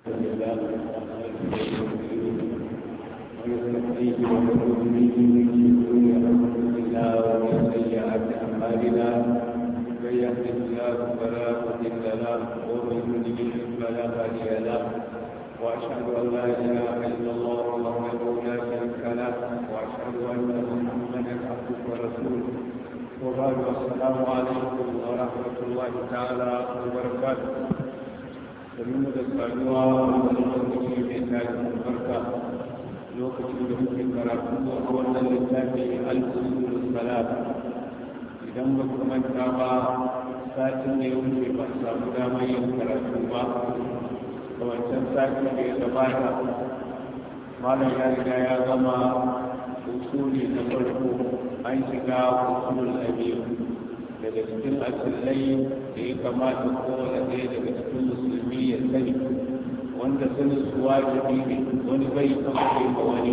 ويستحقيه ونعوذ به من شرور انفسنا ومن سيئات اعمالنا من يهده الله فلا مضل له ومن يضلل فلا هادي له واشهد ان لا اله الا الله وحده لا شريك له واشهد ان محمدا عبده ورسوله وبعد السلام عليكم ورحمه الله تعالى وبركاته domin da saduwa wanda lokaci mai tashi albarka lokacin da muke karatu a wannan littafi al-usul salat idan ba ku manta ba satin da ya wuce ba samu damar yin karatu ba a wancan satin da ya gabata malam ya riga ya zama usuli na farko an shiga usul abiyu daga cikin asilai da ya kamata kowane ɗaya daga cikin musulmi ya sani wanda sanin su wajibi ne wani bai taɓa kai ma wani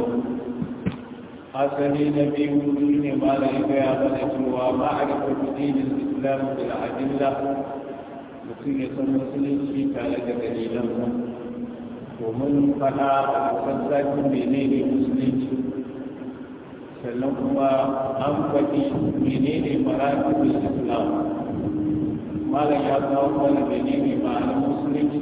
asali na biyu shi ne ma da ya gaya mana cewa ma a da dinin islam da al'adilla mutum ya san musulunci tare da dalilan domin faɗa a kan zafin menene musulunci sannan kuma an faɗi menene maratibul islam malam ya kawo mana menene ma'anar musulunci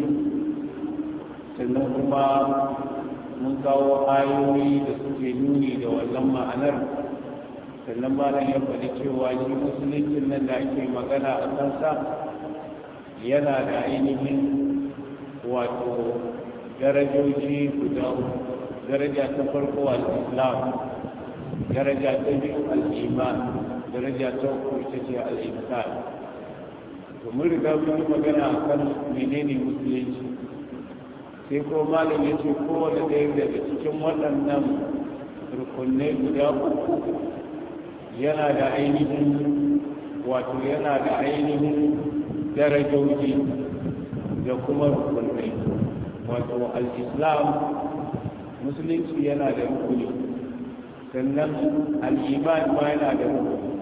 sannan kuma mun kawo ayoyi da suke nuni da wannan ma'anar sannan malam ya faɗi cewa shi musuluncin nan da ake magana a kansa yana da ainihin wato darajoji guda daraja ta farko al-islam daraja ta biyu al'iman daraja ta uku ita ce al'insan to mun riga mun yi magana a kan menene musulunci sai ko malam ya ce kowane ɗaya daga cikin waɗannan rukunai guda uku yana da ainihin wato yana da ainihin darajoji da kuma rukunai wato al-islam musulunci yana da rukuni sannan al'iman ma yana da rukuni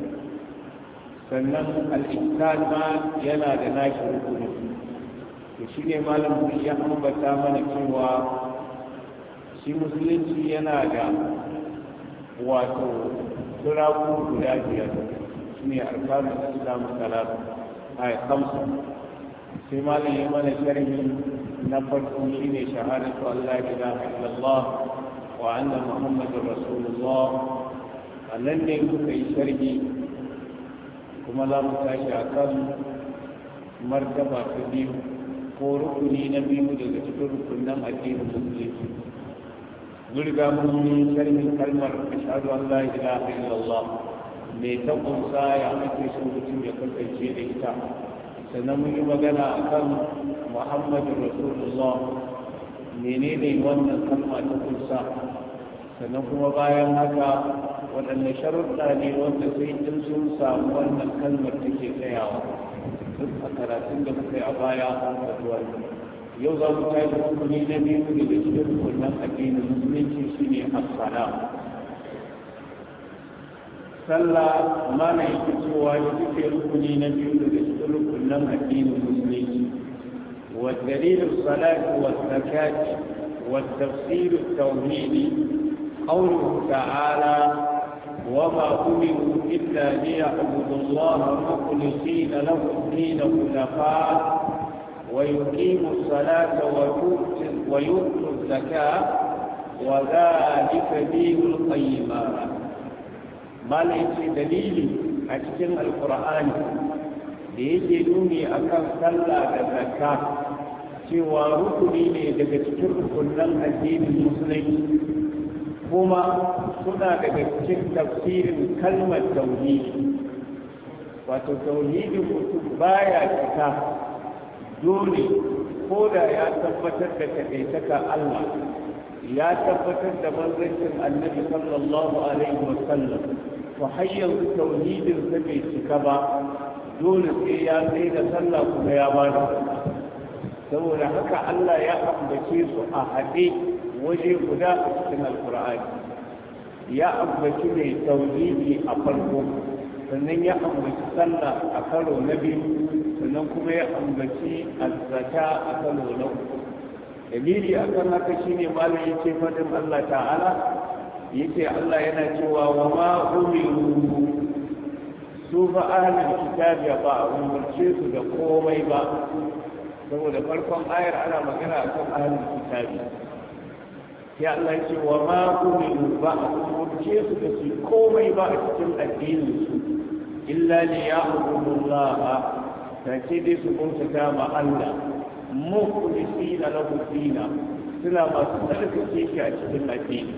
sannan al'insan ma yana da nashi rukuni to shi ne malam ya ambata mana cewa shi musulunci yana da wato turaku guda biyar shi ne arkanun islam talata a kamsa sai malam ya mana sharhi na farko shi ne shahadatu allah ilaha illallah وأن محمد رسول الله أنن يكون شرعي كما لا متاشى أكل مرتبة كبير ko rukuni na biyu daga cikin rukunan addinin musulunci zurga mun yi sharhin kalmar ashhadu an la ilaha illallah me ta kunsa ya ake so mutum ya kasance da ita sannan mun yi magana akan muhammadu rasulullah menene wannan kalma ta kunsa sannan kuma bayan haka waɗanne sharuɗa ne wanda sai in sun samu wannan kalmar take tsayawa duk a karatun da muka yi a baya a zuwa yau za mu kai rukuni na biyu daga cikin rukunan addinin musulunci shine as-sala sallah mana yake cewa ya suke rukuni na biyu daga cikin rukunan addinin musulunci والدليل الصلاة والزكاة والتفسير التوحيدي قوله تعالى وما أمروا إلا ليعبدوا الله مخلصين له الدين خلفاء ويقيموا الصلاة ويؤتوا الزكاة وذلك دين القيمة ما ليس دليل أجل القرآن da yake nuni akan sallah da zakka cewa rukuni ne daga cikin rukunan addinin musulunci kuma suna daga cikin tafsirin kalmar tauhidi wato tauhidin mutum baya cika dole ko da ya tabbatar da kaɗaitaka Allah ya tabbatar da manzancin annabi sallallahu alaihi wasallam to har yanzu tauhidin sa bai cika ba dole sai ya tsaye da sallah kuma ya ba da saboda haka Allah ya ambace su a haɗe waje guda a cikin alkur'ani ya ambaci mai tauhidi a farko sannan ya ambaci sallah a karo na biyu sannan kuma ya ambaci azzaka a karo na uku dalili akan haka shine malam yace fadin Allah ta'ala yace Allah yana cewa wa ma umiru su fa ahlul kitabi ba a umarce su da komai ba saboda farkon ayar ana magana akan ahlul kitabi ya Allah ya ce wa ma umiru ba a umarce su da su komai ba a cikin addinin su illa li ya'budu Allah ta ce dai su bauta ma Allah mukhlisina lahu dina suna masu tsarkake shi a cikin addini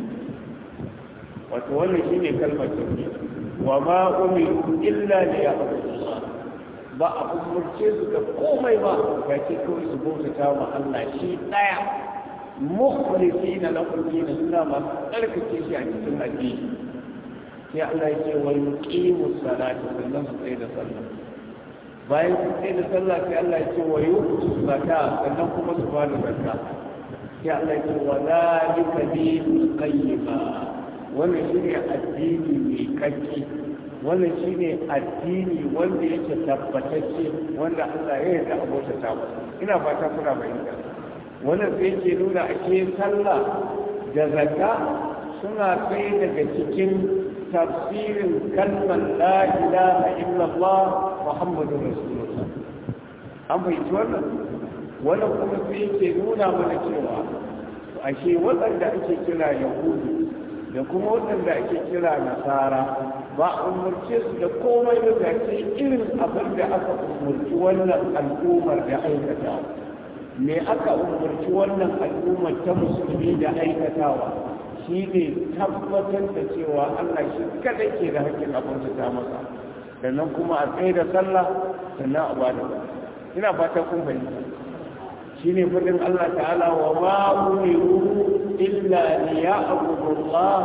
wato wannan shine kalmar tauhid wa ma umiru illa li ya'budu Allah ba a umarce su da komai ba ga ce kawai su bauta ma Allah shi daya mukhlisina lahu dina suna masu tsarkake shi a cikin addini sai Allah ya ce wa yuqimu salata sannan su tsaye da sallah bayan su tsaye da sallah sai Allah ya ce wa yuqtu zakka sannan kuma su ba da zakka sai Allah ya ce wa zalika dinul qayyima wannan shine addini mai kakki wannan shine addini wanda yake tabbatacce wanda Allah ya yarda abota ta ina fata kuna bayyana wannan sai yake nuna ake sallah da zakka suna kai daga cikin tafsirin kalmar la ilaha illallah muhammadu rasulullah an fahimci wannan wannan kuma sai yake nuna mana cewa ashe waɗanda ake kira yahudu da kuma waɗanda ake kira nasara ba a umarce su da komai da zace irin abin da aka umarci wannan al'ummar da aikata me aka umarci wannan al'ummar ta musulmi da aikatawa shi ne tabbatar da cewa Allah shi kada ke da hakkin abin ta masa sannan kuma a tsaye da sallah sannan a bada ina fata kun fahimta shi ne fadin Allah ta'ala wa ma umiru illa li ya'budu Allah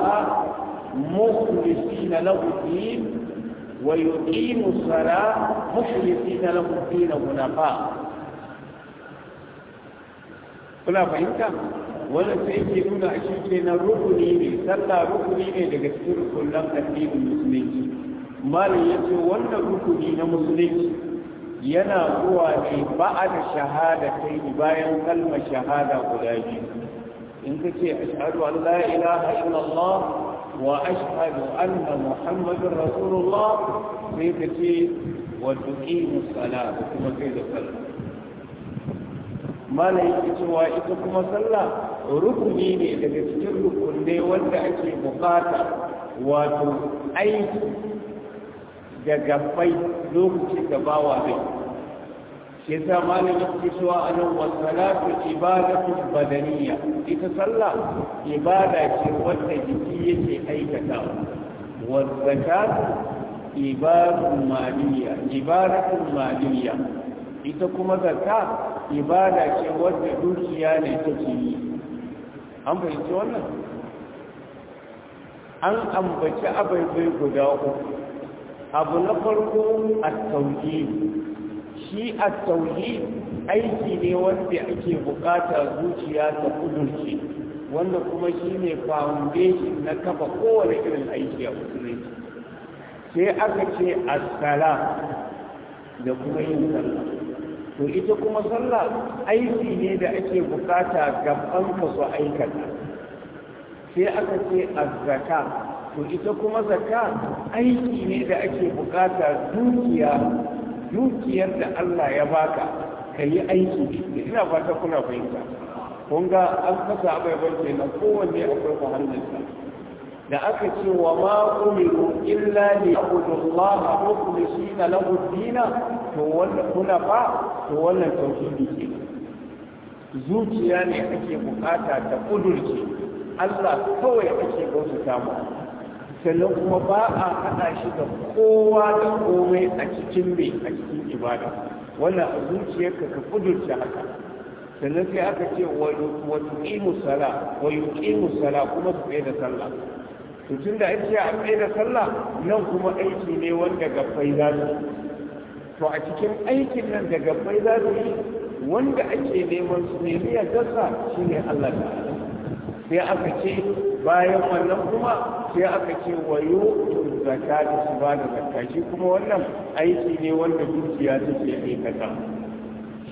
mukhlisina lahu din wa yuqimu as-salah mukhlisina lahu din hunafa kuna fahimta wannan sai ke nuna a shi kenan rukuni ne sallah rukuni ne daga cikin rukunan addinin musulunci malam ya ce wannan rukuni na musulunci yana zuwa ne ba a da shahada kai bayan kalmar shahada guda biyu in ka ce ashhadu an la ilaha illallah wa ashhadu anna muhammadun rasulullah sai ka ce wa tuqimu salat kuma kai da sallah malam yake cewa ita kuma sallah rukuni ne daga cikin rukunai wanda ake bukata wato aiki da gabbai lokacin da bawa zai shi yasa malam yake cewa anan wa salatu ibadatu badaniya ita sallah ibada ce wanda jiki yake aikatawa wa zakatu ibadatu maliya ibadatu maliya ita kuma zakka ibada ce wadda dukiya ne take yi an fahimci wannan an ambaci abaibai guda uku abu na farko a tauhid shi a tauhid aiki ne wanda ake bukata zuciya ta kudurce wanda kuma shi ne foundation na kafa kowane irin aiki a musulunci sai aka ce asala da kuma yin sallah to ita kuma sallah aiki ne da ake bukata gaban ka su aikata sai aka ce azzaka to ita kuma zakka aiki ne da ake bukata dukiya dukiyar da Allah ya baka ka yi aiki da ina fata kuna fahimta kun ga an kasa abubuwan kenan kowanne akwai muhallinsa da aka ce wa ma umiru illa li abudullaha mukhlisina lahu dina to wannan kuna fa to wannan tauhidi ke zuciya ne ake bukata ta kudurce Allah kawai ake bauta mu sannan kuma ba a haɗa shi da kowa da komai a cikin mai a cikin ibada wannan a zuciyarka ka kudurce haka sannan sai aka ce wa tuqimu sala wa yuqimu sala kuma su tsaye da sallah to tun da ake a tsaye da sallah nan kuma aiki ne wanda gabbai za su to a cikin aikin nan da gabbai za su yi wanda ake neman su nemi ya dasa shi ne Allah ta'ala sai aka ce bayan wannan kuma sai aka ce wayo zakka da su ba da zakka shi kuma wannan aiki ne wanda dukiya take aikata shi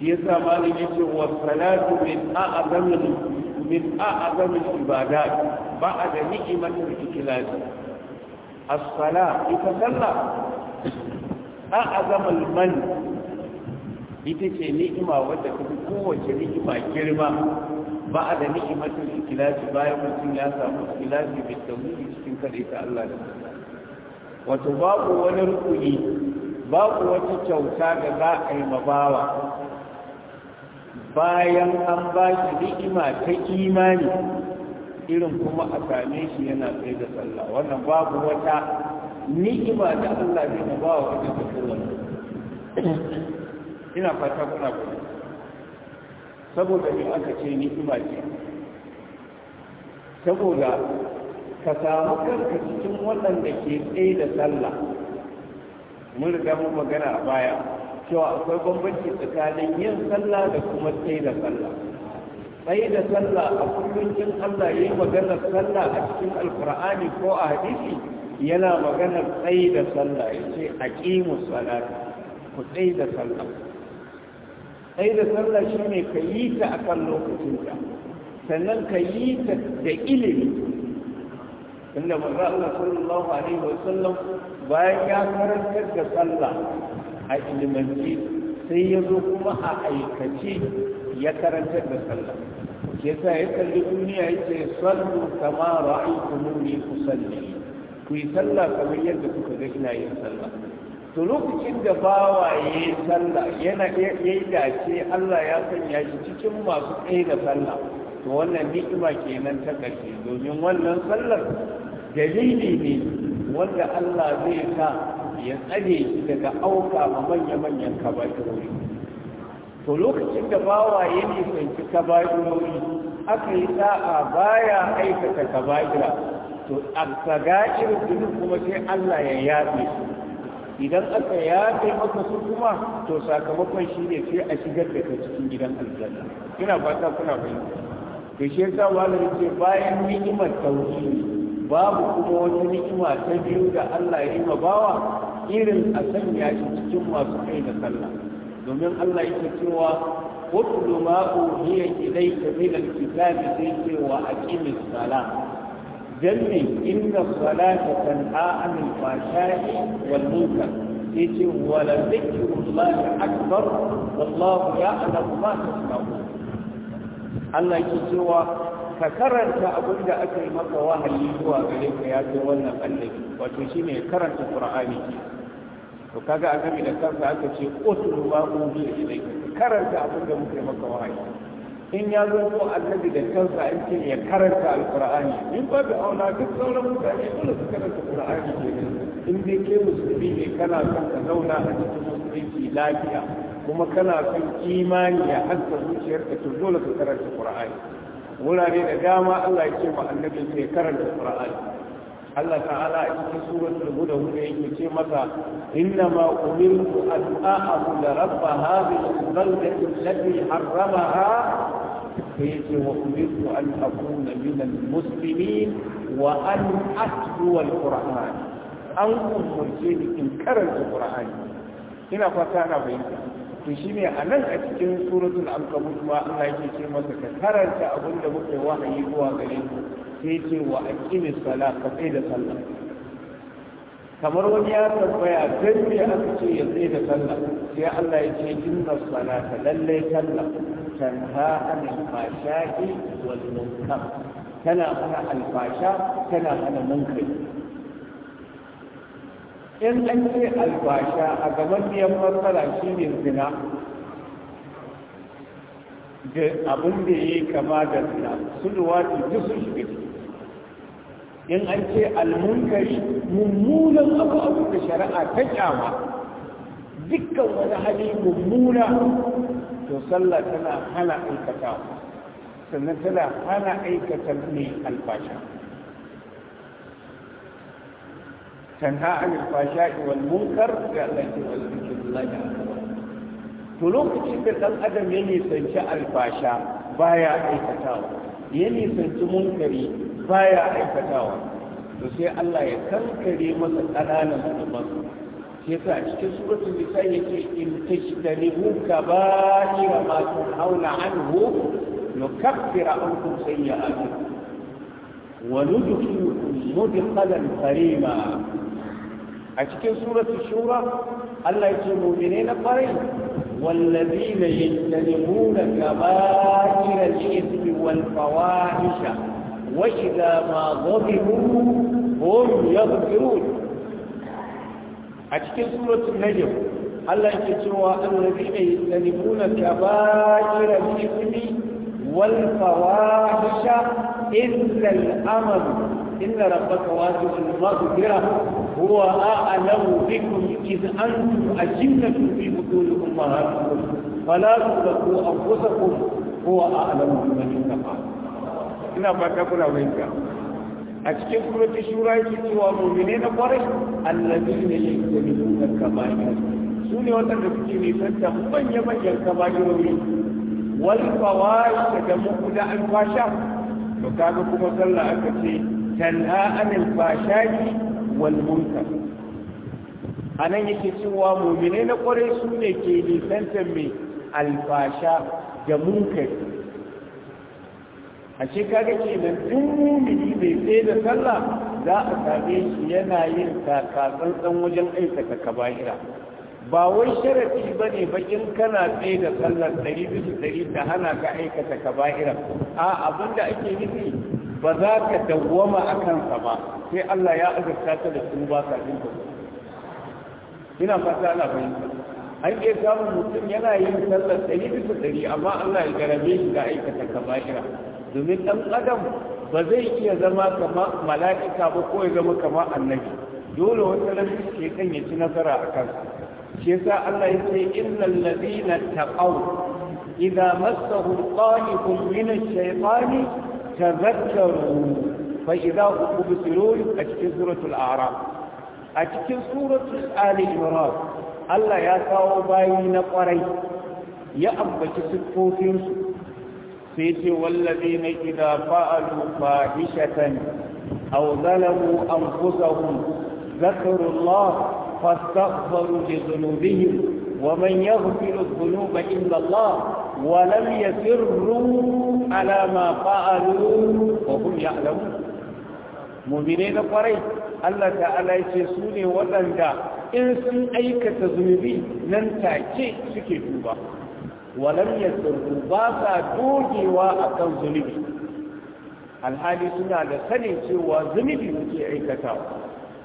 shi yasa malam yace wa salatu min a'zamil min a'zamil ibadat ba'da ni'matil ikhlas as-sala ita sallah a'zamul man ita ce ni'ima wadda ta fi kowace ni'ima girma ba da ni'imatul ikhlasi bayan mutum ya samu ikhlasi bi tauhidi cikin kare ta Allah da wato babu wani rukuni babu wata kyauta da za a yi mabawa bayan an ba shi ni'ima ta imani irin kuma a same shi yana tsaye da sallah wannan babu wata ni'ima da Allah zai mabawa wata ta kowane ina fata kuna kuma saboda me aka ce ni'ima ce saboda ka samu kanka cikin waɗanda ke tsaye da sallah mun riga mun magana a baya cewa akwai bambanci tsakanin yin sallah da kuma tsaye da sallah tsaye da sallah a kullum in Allah ya yi maganar sallah a cikin alkur'ani ko a hadisi yana maganar tsaye da sallah ya ce aqimus salata ku tsaye da sallah sai da sallah shi ne ka yi ta a kan lokacinta sannan ka yi ta da ilimi inda manzo Allah sallallahu alaihi wa sallam bayan ya karantar da sallah a ilimanci sai ya zo kuma a aikace ya karantar da sallah ke sa ya kalli duniya ya ce sallu kama ra'aytumuni usalli ku yi sallah kamar yadda kuka ga ina yin sallah to lokacin da bawa ya yi sallah yana ya yi dace Allah ya sanya shi cikin masu tsaye da sallah to wannan ni'ima kenan ta ƙarshe domin wannan sallar dalili ne wanda Allah zai sa ya tsare shi daga auka ma manya-manyan kaba'irori to lokacin da bawa ya nisanci kaba'irori aka yi sa'a baya aikata kaba'ira to a saga'ir kuma sai Allah ya yafe su idan aka yafe maka su kuma to sakamakon shi ne sai a shigar da ka cikin gidan aljanna ina fata kuna fahimta to shi yasa malami ce bayan ni'imar tauhidi babu kuma wata ni'ima ta biyu da Allah ya yi ma bawa irin a sanya shi cikin masu kai da sallah domin Allah yake cewa utlu ma uhiya ilayka min al-kitabi sai ce wa aqimis salah جمي إن الصلاة تنهى عن الفحشاء والمنكر يجي ولذكر الله أكبر والله يعلم ما تصنعون Allah yake cewa ka karanta abin da aka yi maka wahayi zuwa gare ka ya ce wannan annabi wato shine karanta Qur'ani ke to kaga annabi da kansa aka ce utul ma uhiya ilayka karanta abin da muka yi maka wahayi in ya zo ko annabi da kansa an ce ya karanta alqur'ani in ba da auna duk sauran mutane dole su karanta qur'ani ke in dai ke musulmi ne kana son ka zauna a cikin musulunci lafiya kuma kana son imani ya haska zuciyarka to dole ka karanta qur'ani wurare da dama Allah ya ce ma annabi sai karanta qur'ani Allah ta'ala a cikin suratul huda huda yake ce masa inna ma umirtu an a'budu rabba hadhihi al-baldati allati harramaha فيجي وأمرت أن أكون من المسلمين وأن أتلو القرآن أن أمرتني إن كرنت القرآن هنا فتانا بينك تشيني أنا أتكلم سورة العنكبوت ما الله يجي masa ka karanta abin da muke wahayi zuwa gare ku sai ce wa aqimi salat ka tsaya da sallah kamar wani ya tambaya dan me aka ce ya tsaya da sallah sai Allah ya ce inna salata lallai sallah تنهى عن الفحشاء والمنكر تنا هنا الفحشاء تنا هنا منكر in an ce alfasha a gaban biyan matsala shi ne zina da abin da ya yi kama da zina su luwaɗi duk sun shiga in an ce almunkari mummunan abu abu da shari'a ta kyama dukkan wani hali mummuna to sallah tana hana aikata sannan tana hana aikata ne alfasha tanha an alfasha wal munkar da Allah ke wal zikrullahi akbar to lokacin da dan adam ya nisanci alfasha baya aikatawa ya nisanci munkari baya aikatawa to sai Allah ya kankare masa ƙananan zunuban shi yasa a cikin suratul nisa yake in tajtanibu kaba'ira ma tunhauna anhu nukaffir ankum sayyi'atikum wa nudkhilukum mudkhalan karima a cikin suratul shura Allah yake mu'mine na farai والذين يجتنبون كبائر الإثم والفواحش وإذا ما غضبوا هم يغفرون أتكلم سورة النجم الله يكتوى الذين يجتنبون كبائر الإثم والفواحش إلا الأمر إن ربك واسع المغفرة هو أعلم بكم إذ أنتم أجنة في بطون أمهاتكم فلا تزكوا أنفسكم هو أعلم بمن اتقى ina fata kuna fahimta a cikin surati shura yake cewa mu'mine na kwarai allazina yajtanibuna kaba'ir su ne waɗanda suke nisanta manya-manyan kaba'irori wal fawahisha da muku da alfasha to kaga kuma sallah aka ce tanha anil fashaki wal munkar anan yake cewa mu'mine na kwarai su ne ke nisantar mai alfasha da munkar a ce kaga kenan duk mumini mai tsaye da sallah za a same shi yana yin takatsantsan wajen aikata kaba'ira ba wai sharafi ba ne bakin kana tsaye da sallar ɗari bisa ɗari ta hana ka aikata kaba'ira a abin da ake nufi ba za ka dawwama a kansa ba sai Allah ya azurta ta da su ba ka ɗin ina fata ana fahimta an iya samun mutum yana yin sallar ɗari bisa ɗari amma Allah ya garabe shi da aikata kaba'ira domin ɗan adam ba zai iya zama kama mala'ika ba ko ya zama kama annabi dole wata rafi ke kan ya ci nasara a kansa shi yasa Allah ya ce innal ladina taqaw idza massahum qanifun min ash-shaytani tadhakkaru fa idza hum mubsirun a cikin suratul a'raf a cikin suratul ali imran Allah ya kawo bayi na kwarai ya ambaci siffofinsu sai ce wallazi na idza fa'alu fahishatan aw zalamu anfusahum ذكروا الله فاستغفروا لذنوبهم ومن يغفر الذنوب إلا الله ولم يسروا على ما فعلوا وهم يعلمون مؤمنين قريب الله تعالى يسوني ولندا إن سن أيكة ذنوبي لن تأتي سكي توبا ولم يسروا باسا دوجي وأكن ذنوبي alhali suna da sanin cewa zunubi muke aikatawa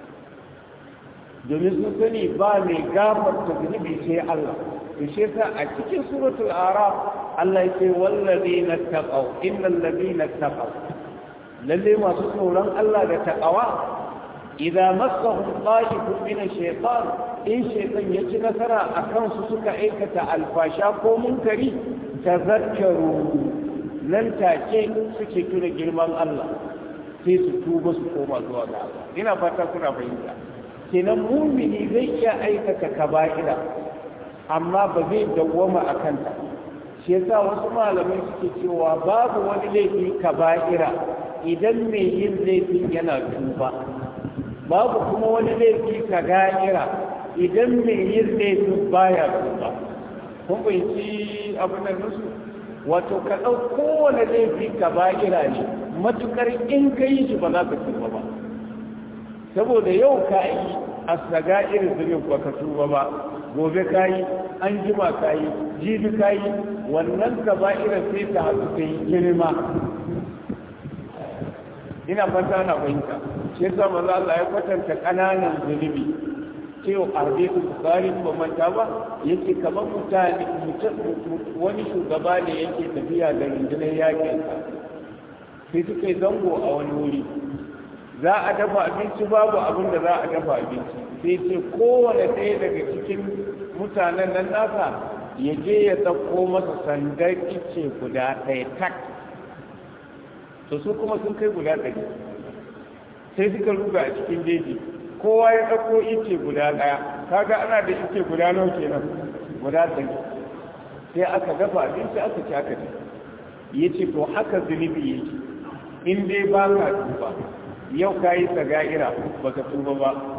domin sun sani ba mai gafarta zunubi sai Allah to shi yasa a cikin suratul araf Allah yake wallazina taqaw innal ladina taqaw lalle masu tsoron Allah da taqawa idza massahum ta'ifun min ash-shaytan in shaytan ya ci nasara akan su suka aikata alfasha ko munkari tazakkaru nan take suke tuna girman Allah sai su tuba su koma zuwa ga Allah ina fata kuna fahimta kenan mumini zai iya aikata kaba'ira amma ba zai dawwama a kanta shi yasa wasu malamai suke cewa babu wani laifi kaba'ira idan mai yin laifin yana tuba babu kuma wani laifi kaga'ira idan mai yin laifin baya tuba kun fahimci abin da nusu wato ka ɗau kowane laifi kaba'ira ne matukar in ka yi shi ba za ka tuba ba saboda yau ka yi a saga irin zubin ba ka tuba ba gobe ka yi an jima ka yi jibi ka yi wannan ka ba irin sai ta haɗu ta yi girma ina fata na fahimta shi yasa maza Allah ya kwatanta ƙananan zunubi cewa a hadisu bukari ba manta ba yake kamar mutane wani shugaba ne yake tafiya da rundunar yakin sai suka yi zango a wani wuri za a dafa abinci babu abin da za a dafa abinci sai ce kowane ɗaya daga cikin mutanen nan nasa ya je ya ɗauko masa sandar ice guda ɗaya tak to su kuma sun kai guda ɗari sai suka ruga a cikin jeji kowa ya ɗauko ice guda ɗaya kaga ana da ice guda nawa kenan guda ɗari sai aka dafa abinci aka ci aka ci ya ce to haka zunubi yake in dai ba ka tuba yau ka yi saga'ira ba ka tuba ba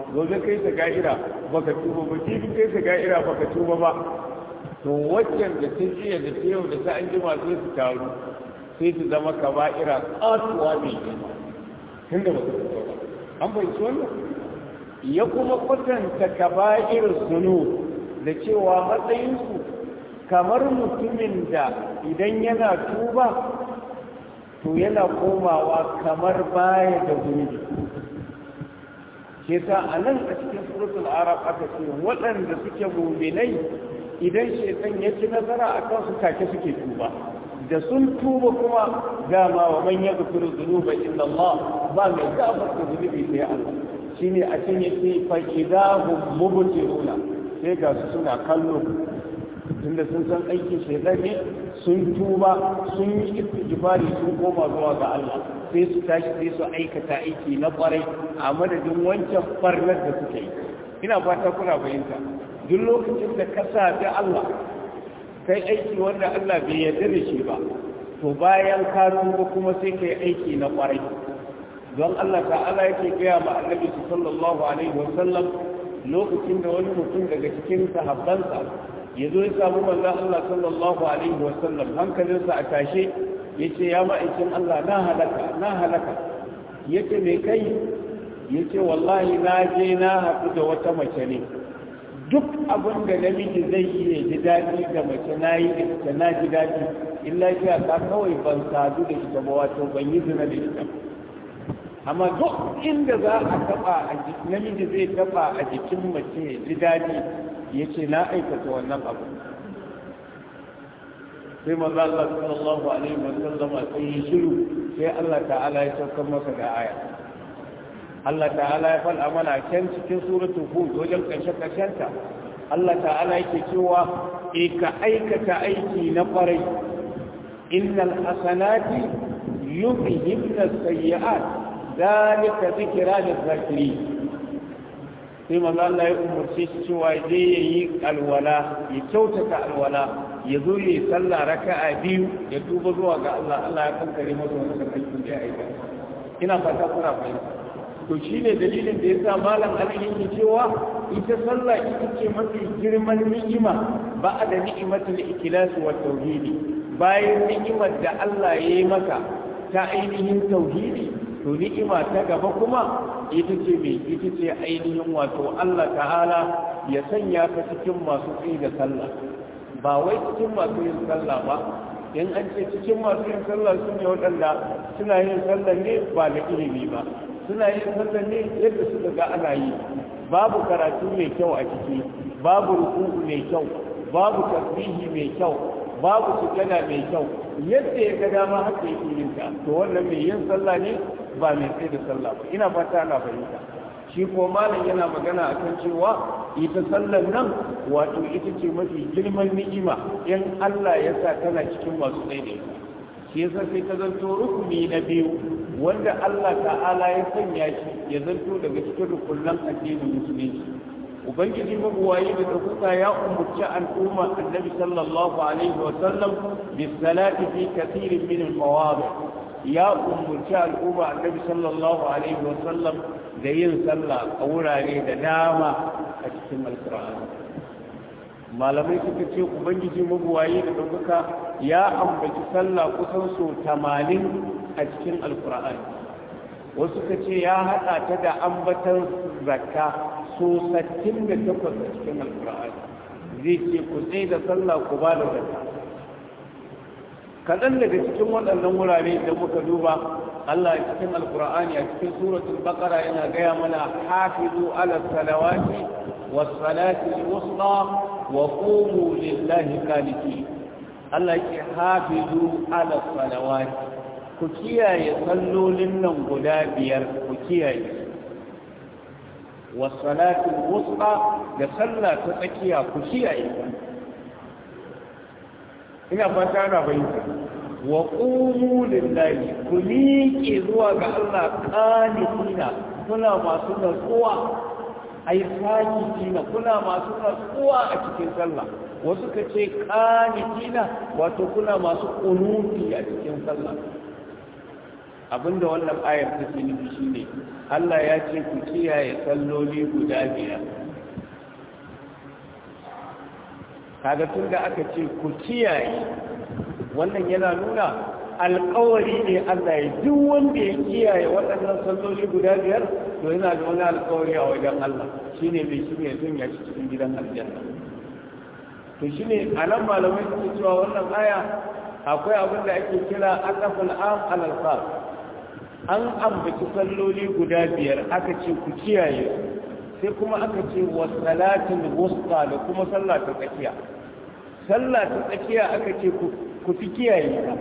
gobe kai ta ga'ira baka tuba ba jibi kai ta ga'ira baka tuba ba to waccan da ta jiya da ta yau da ta an jima sai su taru sai su zama kaba'ira katuwa mai girma tun da baka tuba ba an bai wannan ya kuma kwatanta kaba'ir zunu da cewa matsayinsu kamar mutumin da idan yana tuba to yana komawa kamar baya da zunubi ke sa a nan a cikin suratul arab aka ce waɗanda suke muminai idan shekan ya ci nasara a kansu take suke tuba da sun tuba kuma dama wa man ya gafiru zunuba inda Allah ba mai gafar da zunubi sai Allah shine a can yake fa idahum mubtiruna sai ga su suna kallo tunda sun san aikin shaitan ne sun tuba sun yi istighfari sun koma zuwa ga Allah sai su tashi sai su aikata aiki na kwarai a madadin wancan barnar da suka yi ina fata kuna fahimta duk lokacin da ka sabi Allah kai aiki wanda Allah bai yarda da shi ba to bayan ka tuba kuma sai kai aiki na kwarai don Allah ta'ala yake gaya ma annabi sallallahu alaihi wasallam lokacin da wani mutum daga cikin sahabbansa ya zo ya samu manzon Allah sallallahu alaihi wasallam hankalinsa a tashe yace ya ma'aikin Allah na halaka na halaka yace me kai yace wallahi na je na haɗu da wata mace ne duk abin da namiji zai iya ji daɗi da mace na yi da ita na ji daɗi illa shi a kawai ban sadu da ita ba wato ban yi zina da ita amma duk inda za a taba a namiji zai taba a jikin mace ji daɗi ya ce na aikata wannan abu sai maza Allah sallallahu alaihi wa sallam sai yi shiru sai Allah ta'ala ya saukar masa da aya Allah ta'ala ya faɗa mana can cikin suratul hud wajen ƙarshe ƙarshenta Allah ta'ala yake cewa e ka aikata aiki na ƙwarai innal hasanati yuzhibna sayyi'at ذلك ذكرى للذاكرين sai manzo Allah ya umurce shi cewa je yayi alwala ya kyautata alwala ya zo ya yi sallah raka'a biyu ya tuba zuwa ga Allah Allah ya kankare masa wannan aikin da ya aika ina fata kuna fahimta to shine dalilin da yasa malam Ali yake cewa ita sallah ita ce mafi girman ni'ima ba da ni'imatul ikhlas wa tauhidi bayan ni'imar da Allah ya yi maka ta ainihin tauhidi to ni'ima ta gaba kuma ita ce mai ita ce ainihin wato Allah ta'ala ya sanya ka cikin masu tsaye da sallah ba wai cikin masu yin sallah ba in an ce cikin masu yin sallah su ne waɗanda suna yin sallah ne ba da ilimi ba suna yin sallah ne yadda suka ga ana yi babu karatu mai kyau a ciki babu ruku'u mai kyau babu tasbihi mai kyau babu sujada mai kyau yadda ya ga dama haka yake yin ta to wannan mai yin sallah ne ba mai tsaye da sallah ba ina fata ana fahimta shi ko malam yana magana akan cewa ita sallar nan wato ita ce mafi girman ni'ima in Allah ya sa tana cikin masu tsaye da ita shi yasa sai ta zanto rukuni na biyu wanda Allah ta'ala ya sanya shi ya zanto daga cikin rukunan addinin musulunci ubangiji mabuwayi da ɗaukaka ya umurci al'umma annabi sallallahu alaihi wa sallam bis salati fi kathirin min al mawadi ya umurci al'umma annabi sallallahu alaihi wa sallam da yin sallah a wurare da dama a cikin alqur'ani malamai suka ce ubangiji mabuwayi da ɗaukaka ya ambaci sallah kusan so 80 a cikin alqur'ani wasu ka ce ya haɗa ta da ambatan zakka so 68 a cikin alkur'ani zai ce ku tsaye da sallah ku ba da zakka kaɗan daga cikin waɗannan wurare da muka duba Allah a cikin alkur'ani a cikin suratul baqara yana gaya mana hafizu ala salawati was salati al-wusta wa qumu lillahi qanitin Allah yake hafizu ala salawati ku kiyaye sallolin nan guda biyar ku kiyaye wasalatul wusta da sallah ta tsakiya ku kiyaye ina fata na bayyana wa qumu lillahi ku miƙe zuwa ga Allah qanitina kuna masu natsuwa ai sakitina kuna masu natsuwa a cikin sallah wasu ka ce qanitina wato kuna masu kunuti a cikin sallah abinda wannan ayar ta ce nufi shine Allah ya ce ku kiyaye salloli guda biyar kaga tun da aka ce ku kiyaye wannan yana nuna alkawari ne Allah ya duk wanda ya kiyaye waɗannan salloli guda biyar to yana da wani alkawari a wajen Allah shine mai shi ne sun yaci cikin gidan aljanna to shine anan malamai suke cewa wannan aya akwai abin da ake kira aqaful am alal khas an ambaci salloli guda biyar aka ce ku kiyaye sai kuma aka ce wa salatul wusta da kuma sallah ta tsakiya sallah ta tsakiya aka ce ku fi kiyaye ta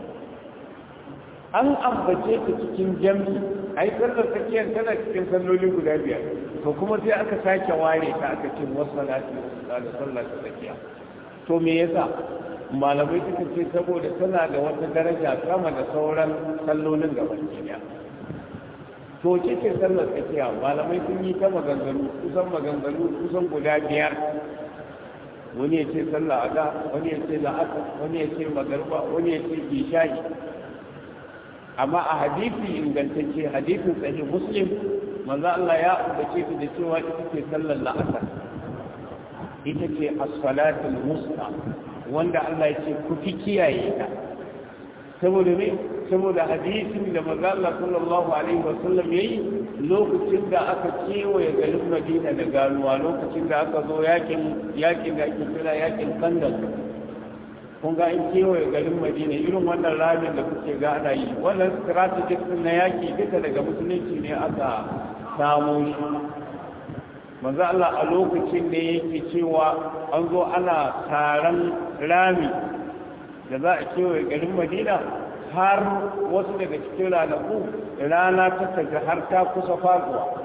an ambace ta cikin jami ai sallar tsakiyar tana cikin salloli guda biyar to kuma sai aka sake ware ta aka ce wa salatul wusta da sallah ta tsakiya to me yasa malamai suka ce saboda tana da wata daraja sama da sauran sallolin gaba ɗaya to ce ce sallar tsakiya malamai sun yi ta maganganu kusan maganganu kusan guda biyar wani ya ce sallah ada wani ya ce la'asa wani ya ce magarba wani ya ce isha'i amma a hadisi ingantacce hadisin sahih muslim manzo Allah ya ambace ta da cewa ita ce sallar la'asar ita ce as-salatul musta wanda Allah ya ce ku fi kiyaye ta saboda me saboda hadisin da manzo Allah sallallahu alaihi wasallam yayi lokacin da aka kewaye garin Madina da ganuwa lokacin da aka zo yakin yakin da ake kira yakin Kandal kun ga in kewaye garin Madina irin wannan ramin da kuke ga ana yi wannan strategic na yaki duka daga musulunci ne aka samu shi manzo Allah a lokacin da yake cewa an zo ana taron rami da za a kewaye garin Madina har wasu daga cikin ranaku rana ta taga har ta kusa faruwa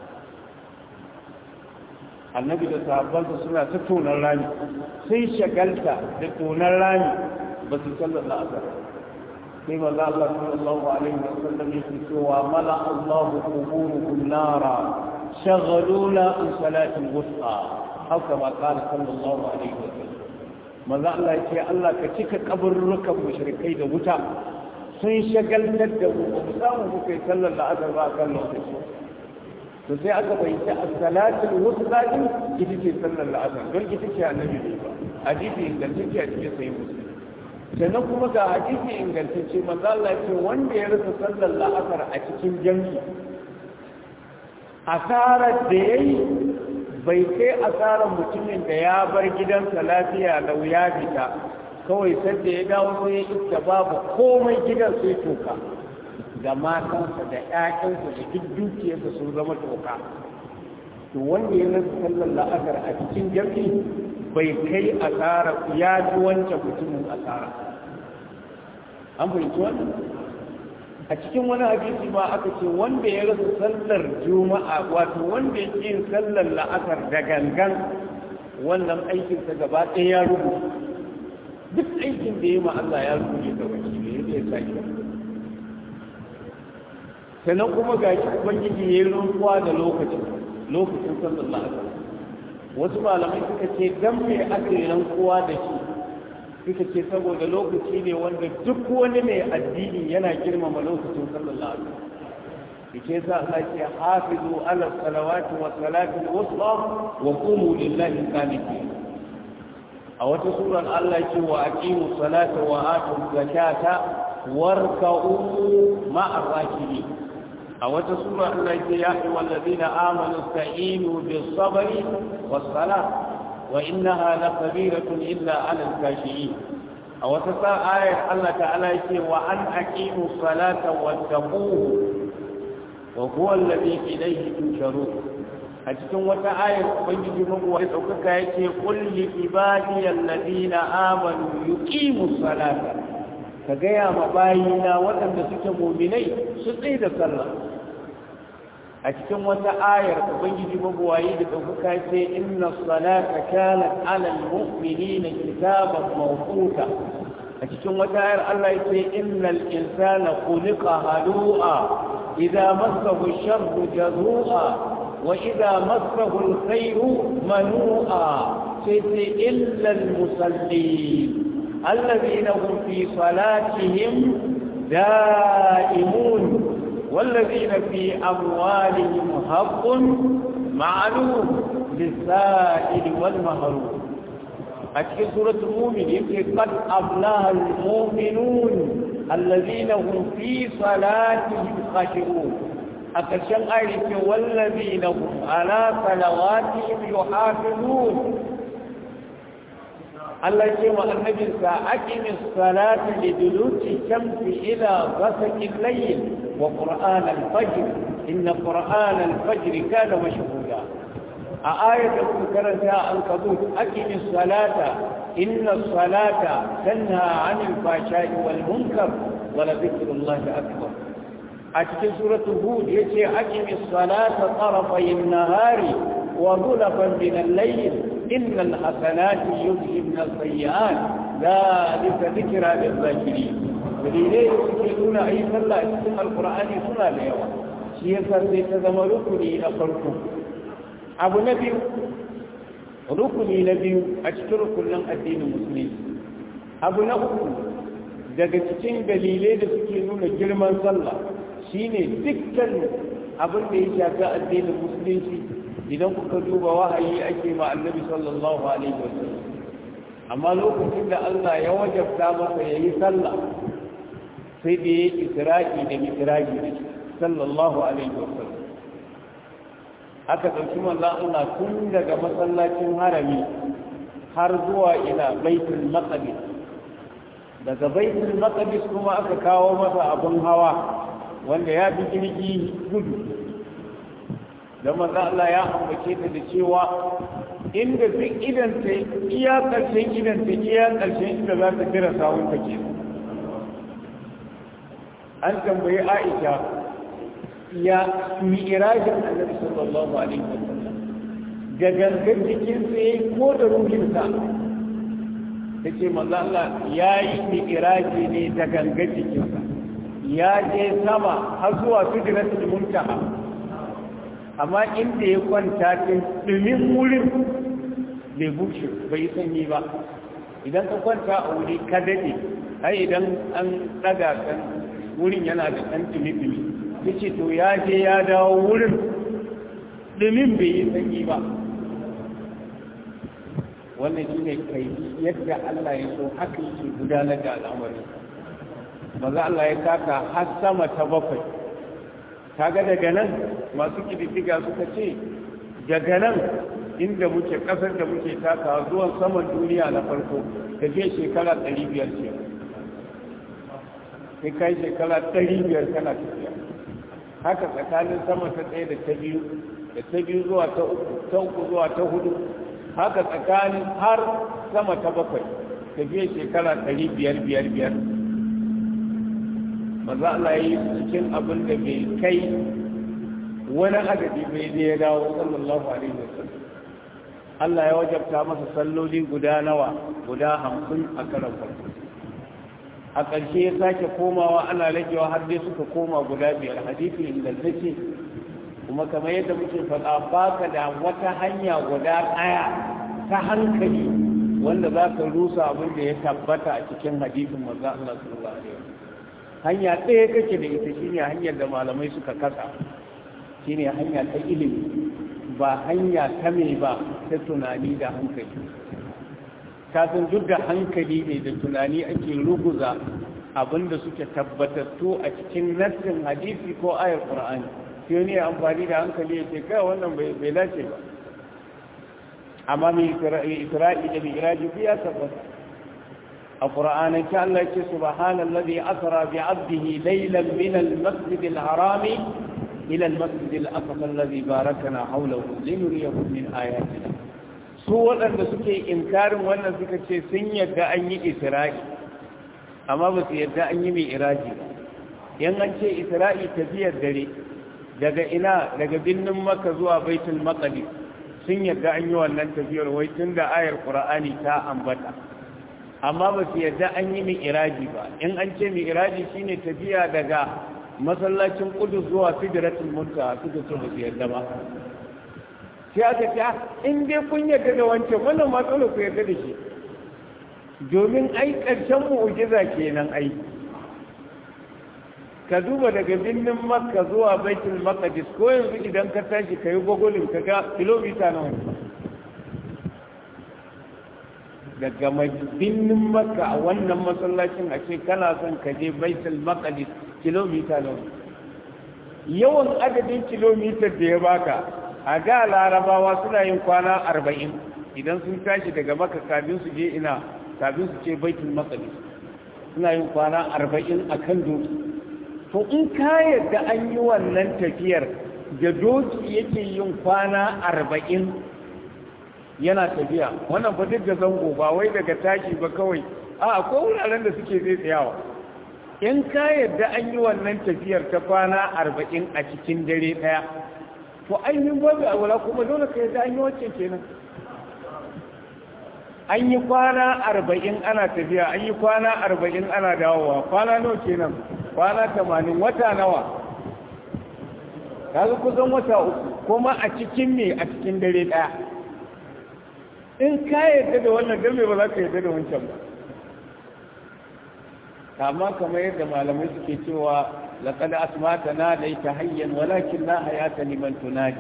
annabi da sahabbansa suna ta tonar rami sai shagalta da tonar rami ba su sallar la'asar sai maza Allah sallallahu alaihi wa sallam yake cewa mala Allah quburukum nara shaghaluna an salatin wusta haka ma qala sallallahu alaihi wa sallam maza Allah yake Allah ka cika kaburrukan mushrikai da wuta sun shagaltar da mu ba mu samu muka yi sallar la'asar ba a kan lokaci to sai aka bayyana as-salatul wusta din ita ce sallar la'asar don ita ce annabi ne ba hadisi ingantacce a cikin sahih muslim sannan kuma ga hadisi ingantacce manzo Allah ya ce wanda ya rasa sallar la'asar a cikin jami'i asarar da yayi bai kai asarar mutumin da ya bar gidansa lafiya lau ya fita kawai sadda ya dawo sai ya iska babu komai gidan sai toka da matansa da ƴaƴansa da duk dukiyarsa sun zama toka to wanda ya rasa sallar la'asar a cikin jami'i bai kai asara ya ji wancan mutumin asara an fahimci wannan a cikin wani hadisi ma aka ce wanda ya rasa sallar juma'a wato wanda ya yin sallar la'asar da gangan wannan aikinsa gaba ɗaya ya rubuta duk aikin da ya ma Allah ya rubuce da wani ne ya sake sannan kuma ga shi ubangiji ya yi rantsuwa da lokacin lokacin sallar la'asar wasu malamai suka ce dan me aka yi rantsuwa da shi suka ce saboda lokaci ne wanda duk wani mai addini yana girmama lokacin sallar la'asar ke sa Allah ce hafizu ala salawati wa salati al-wusta wa qumu lillahi qanitin a wata surar Allah ce wa aqimu salata wa atu zakata warka'u ma'a rakibi a wata sura Allah ce ya ayyuhal ladina amanu sta'inu bis sabri was salat wa innaha lakabiratun illa 'alal kashiyin a wata sa ayar Allah ta'ala yake wa an aqimu salata wattaquhu wa huwa alladhi ilayhi tusharun a cikin wata ayar ubangiji mabu wani ɗaukaka ya ce kulli ibadiyar ladina amanu yuqimu salata ka gaya ma bayina waɗanda suke muminai su tsaye da sallah a cikin wata ayar ubangiji mabu waye da ɗaukaka ya ce inna salata kanat alal mu'minina kitaban mawquta a cikin wata ayar Allah ya ce innal insana khuliqa halu'a idza massahu sharru jazua وإذا مسه الخير منوعا إلا المصلين الذين هم في صلاتهم دائمون والذين في أموالهم حق معلوم للسائل والمحروم أتكي سورة المؤمن يقول قد أفلح المؤمنون الذين هم في صلاتهم خاشعون أكشن آية والذين هم على صلواتهم يحافظون الله يقول النبي أقم الصلاة لدلوك الشمس إلى غسق الليل وقرآن الفجر إن قرآن الفجر كان مشهودا آية ذكرتها الكبوت أقم الصلاة إن الصلاة تنهى عن الفحشاء والمنكر ولذكر الله أكبر أتكي سورة هود يتي أقم الصلاة طرفي النهار وظلفا من الليل إن الحسنات يذهبن السيئات ذلك ذكرى للذاكرين dalilai da suke nuna a yi sallah a cikin alkur'ani suna da yawa shi yasa sai ta zama rukuni na farko abu na biyu rukuni na biyu a cikin rukunin addinin musulmi abu na uku daga cikin dalilai da suke nuna girman sallah shine dukkan abin da ya shafi addinin musulunci idan kuka duba wahayi ake ma annabi sallallahu alaihi wasallam amma lokacin da Allah ya wajabta masa yayi sallah sai da ya isra'i da mitiraji da sallallahu alaihi wasallam aka ɗauki manzan Allah tun daga masallacin harami har zuwa ila baitul maqdis daga baitul maqdis kuma aka kawo masa abun hawa wanda ya fi jirgi gudu da manzan Allah ya ambace ta da cewa inda duk idan ta iya ƙarshen idan ta iya ƙarshen inda za ta kira sawun ta kenan an tambayi aisha ya mi'irajin annabi sallallahu alaihi wasallam da gangan jikin sai ko da ruhinsa ta ce manzo Allah ya yi mi'iraji ne da gangan jikinsa ya je sama har zuwa sidratul muntaha amma inda ya kwanta din dumin wurin bai bushe bai sanyi ba idan ka kwanta a wuri ka dade ai idan an daga kan wurin yana da ɗan ɗumi-ɗumi ya ce to ya je ya dawo wurin ɗumin bai yi sanyi ba wannan shi ne kai yadda Allah ya so haka yake gudanar da al'amari maza Allah ya taka har sama ta bakwai kaga daga nan masu kididdiga suka ce daga nan inda muke ƙasar da muke takawa zuwan saman duniya na farko da je shekara ɗari biyar ce sai kai shekara ɗari biyar kana tafiya haka tsakanin sama ta ɗaya da ta biyu da ta biyu zuwa ta uku ta uku zuwa ta hudu haka tsakanin har sama ta bakwai tafiya shekara ɗari biyar biyar biyar maza Allah ya yi cikin abin da bai kai wani adadi bai da ya dawo sallallahu alaihi wasallam Allah ya wajabta masa salloli guda nawa guda hamsin a karan farko a ƙarshe ya sake komawa ana ragewa har dai suka koma guda biyar hadisi ingantacce kuma kamar yadda muke faɗa baka da wata hanya guda ɗaya ta hankali wanda za ka rusa abin da ya tabbata a cikin hadisin manzo Allah sallallahu alaihi wasallam hanya ɗaya kake da ita shine hanyar da malamai suka kasa shine hanya ta ilimi ba hanya ta me ba ta tunani da hankali kafin duk da hankali ne da tunani ake ruguza abinda suke tabbatattu a cikin nassin hadisi ko ayar qur'ani sai ne amfani da hankali ya ce kai wannan bai dace ba amma mai isra'i da mi'raji biya tabbata a qur'anin ta Allah ya ce subhanallazi asra bi 'abdihi laylan min al-masjid al-haram ila al-masjid al-aqsa alladhi barakana hawlahu linuriyahu min ayatina su waɗanda suke inkarin wannan suka ce sun yadda an yi isra'i amma ba su yadda an yi mai iraji ba yan an ce isra'i tafiyar dare daga ina daga birnin maka zuwa baitul maqdis sun yadda an yi wannan tafiyar wai tun da ayar qur'ani ta ambata amma ba su yadda an yi mai iraji ba in an ce mai iraji shine tafiya daga masallacin kudus zuwa sidratul muntaha suka ce ba su yadda ba sai aka ce in dai kun yarda da wancan wannan ma dole ku yarda da shi domin ai ƙarshen mu'ujiza kenan ai ka duba daga birnin makka zuwa baitul maqdis ko yanzu idan ka tashi ka yi gogolin ka ga kilomita nawa ne daga birnin makka a wannan masallacin a ce kana son ka je baitul maqdis kilomita nawa yawan adadin kilomitar da ya baka a da larabawa suna yin kwana arba'in idan sun tashi daga maka kafin su je ina kafin su ce baitul maqdis suna yin kwana arba'in a kan doki to in ka yadda an yi wannan tafiyar da doki yake yin kwana arba'in yana tafiya wannan fa duk da zango ba wai daga tashi ba kawai a akwai wuraren da suke zai tsayawa in ka yadda an yi wannan tafiyar ta kwana arba'in a cikin dare ɗaya to ainihin babu a wula kuma dole ka yadda an yi wacce kenan an yi kwana arba'in ana tafiya an yi kwana arba'in ana dawowa kwana nawa kenan kwana tamanin wata nawa kaga kusan wata uku kuma a cikin ne a cikin dare ɗaya in ka yadda da wannan game ba za ka yadda da wancan ba amma kamar yadda malamai suke cewa laqad asmata na da ita hayyan walakin la hayata liman tunadi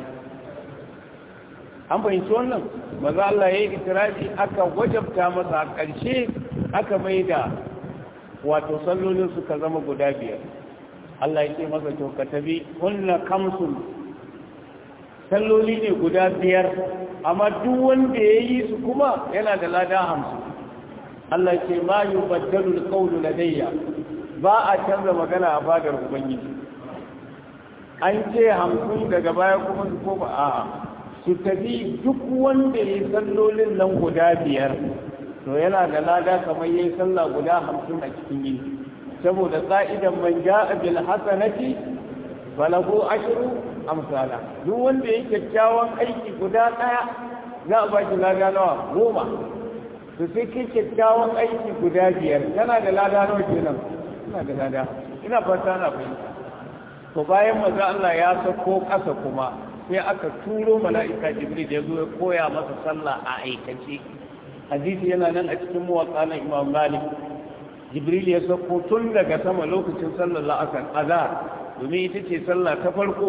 an fahimci wannan maza Allah ya yi itirafi aka wajabta masa a ƙarshe aka mai da wato sallolin suka zama guda biyar Allah ya ce masa to ka tabi kunna kamsun salloli ne guda biyar amma duk wanda ya yi su kuma yana da lada hamsin Allah ya ce ma yi baddalu alƙawlu ladayya ba a canza magana a fadar ubangiji an ce hamsin daga baya kuma su koma a'a su tafi duk wanda ya yi sallolin nan guda biyar to yana da lada kamar ya yi sallah guda hamsin a cikin yini saboda ƙa'idan man ja'a bil hasanati falahu ashru amsala duk wanda ya kyakkyawan aiki guda ɗaya za a ba shi lada nawa goma to sai kai kyakkyawan aiki guda biyar tana da lada nawa kenan ina da lada ina fata na fahimta to bayan maza Allah ya sako ƙasa kuma sai aka turo mala'ika jibril ya zo ya koya masa sallah a aikace hadisi yana nan a cikin muwatsa na imam malik jibril ya sako tun daga sama lokacin sallar la'asar azhar domin ita ce sallah ta farko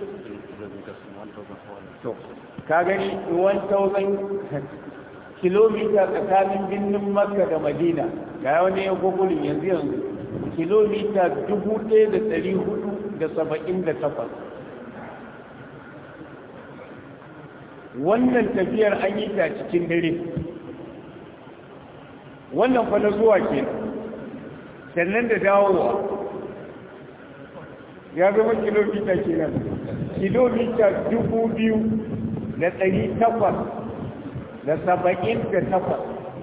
to ka gani 1000 kilomita tsakanin birnin makka da madina ga wani ya gogulin yanzu yanzu kilomita 1478 wannan tafiyar an yi ta cikin dare wannan fa na zuwa ke sannan da dawowa ya zama kilomita kenan kilomita dubu biyu da ɗari takwas da saba'in da takwas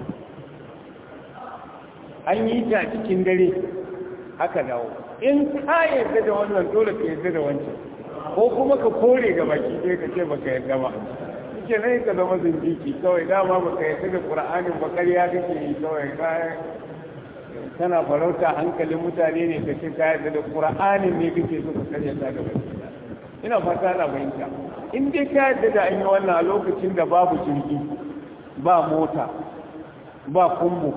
an yi ta cikin dare aka dawo in ka yarda da wannan dole ka yarda da wancan ko kuma ka kore ga baki ɗaya ka ce baka yarda ba ke nan ka zama zindiki kawai dama baka yarda da ƙura'anin ba ƙarya kake yi kawai kayan tana farauta hankalin mutane ne ka ce ka yarda da ƙura'anin ne kake so ka karya ta gaba ina fata na fahimta in dai ka yarda da an yi wannan a lokacin da babu jirgi ba mota ba kumbu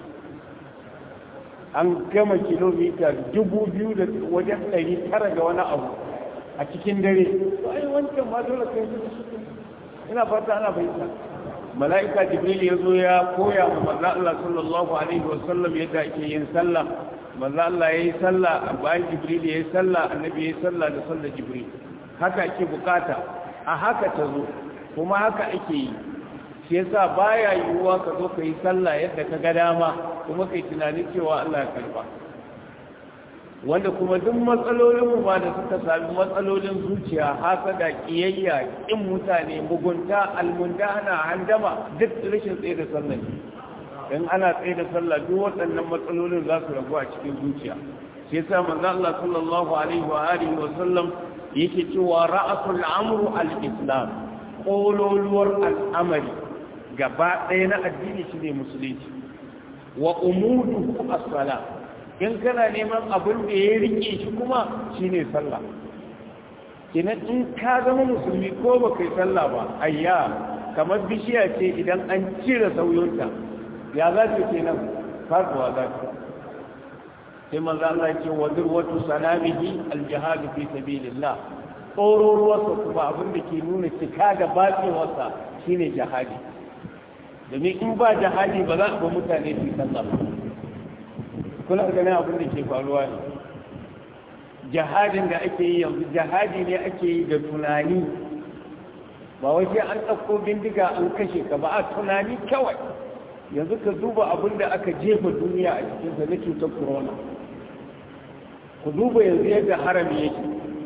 an gama kilomita dubu biyu da wajen ɗari tara ga wani abu a cikin dare ai wancan ma dole kai ina fata ana fahimta mala'ika jibril ya zo ya koya wa manzo Allah sallallahu alaihi wa sallam yadda ake yin sallah manzo Allah yayi sallah bayan jibril yayi sallah annabi yayi sallah da sallar jibril haka ake bukata a haka ta zo kuma haka ake yi shi yasa baya yiwuwa ka zo ka yi sallah yadda ka ga dama kuma kai tunanin cewa Allah ya karba wanda kuma duk matsalolin ba da suka sami matsalolin zuciya hasada kiyayya kin mutane mugunta almundana handama duk rashin tsaye da sallah in ana tsaye da sallah duk waɗannan matsalolin za su ragu a cikin zuciya shi yasa manzo Allah sallallahu alaihi wa alihi wa sallam yake cewa ra'asul amru al-islam kololuwar al'amari gaba ɗaya na addini shine musulunci wa umudu as-salat in kana neman abin da ya rike shi kuma shine sallah kina in ka zama musulmi ko ba kai sallah ba ayya kamar bishiya ce idan an cire sauyonta ya za ta kenan faruwa za ta sai manzo Allah ce wa durwatu sanamihi aljihad fi sabilillah tsororuwarsa kuma abin da ke nuna cika da batsewarsa shine jihadi domin in ba jihadi ba za a ba mutane su sallah ba kuna ganin abin da ke faruwa ne jihadin da ake yi yanzu jihadi ne ake yi da tunani ba wai sai an ɗauko bindiga an kashe ka ba a tunani kawai yanzu ka duba abin da aka jefa duniya a cikinsa na cutar corona ku duba yanzu yadda harami yake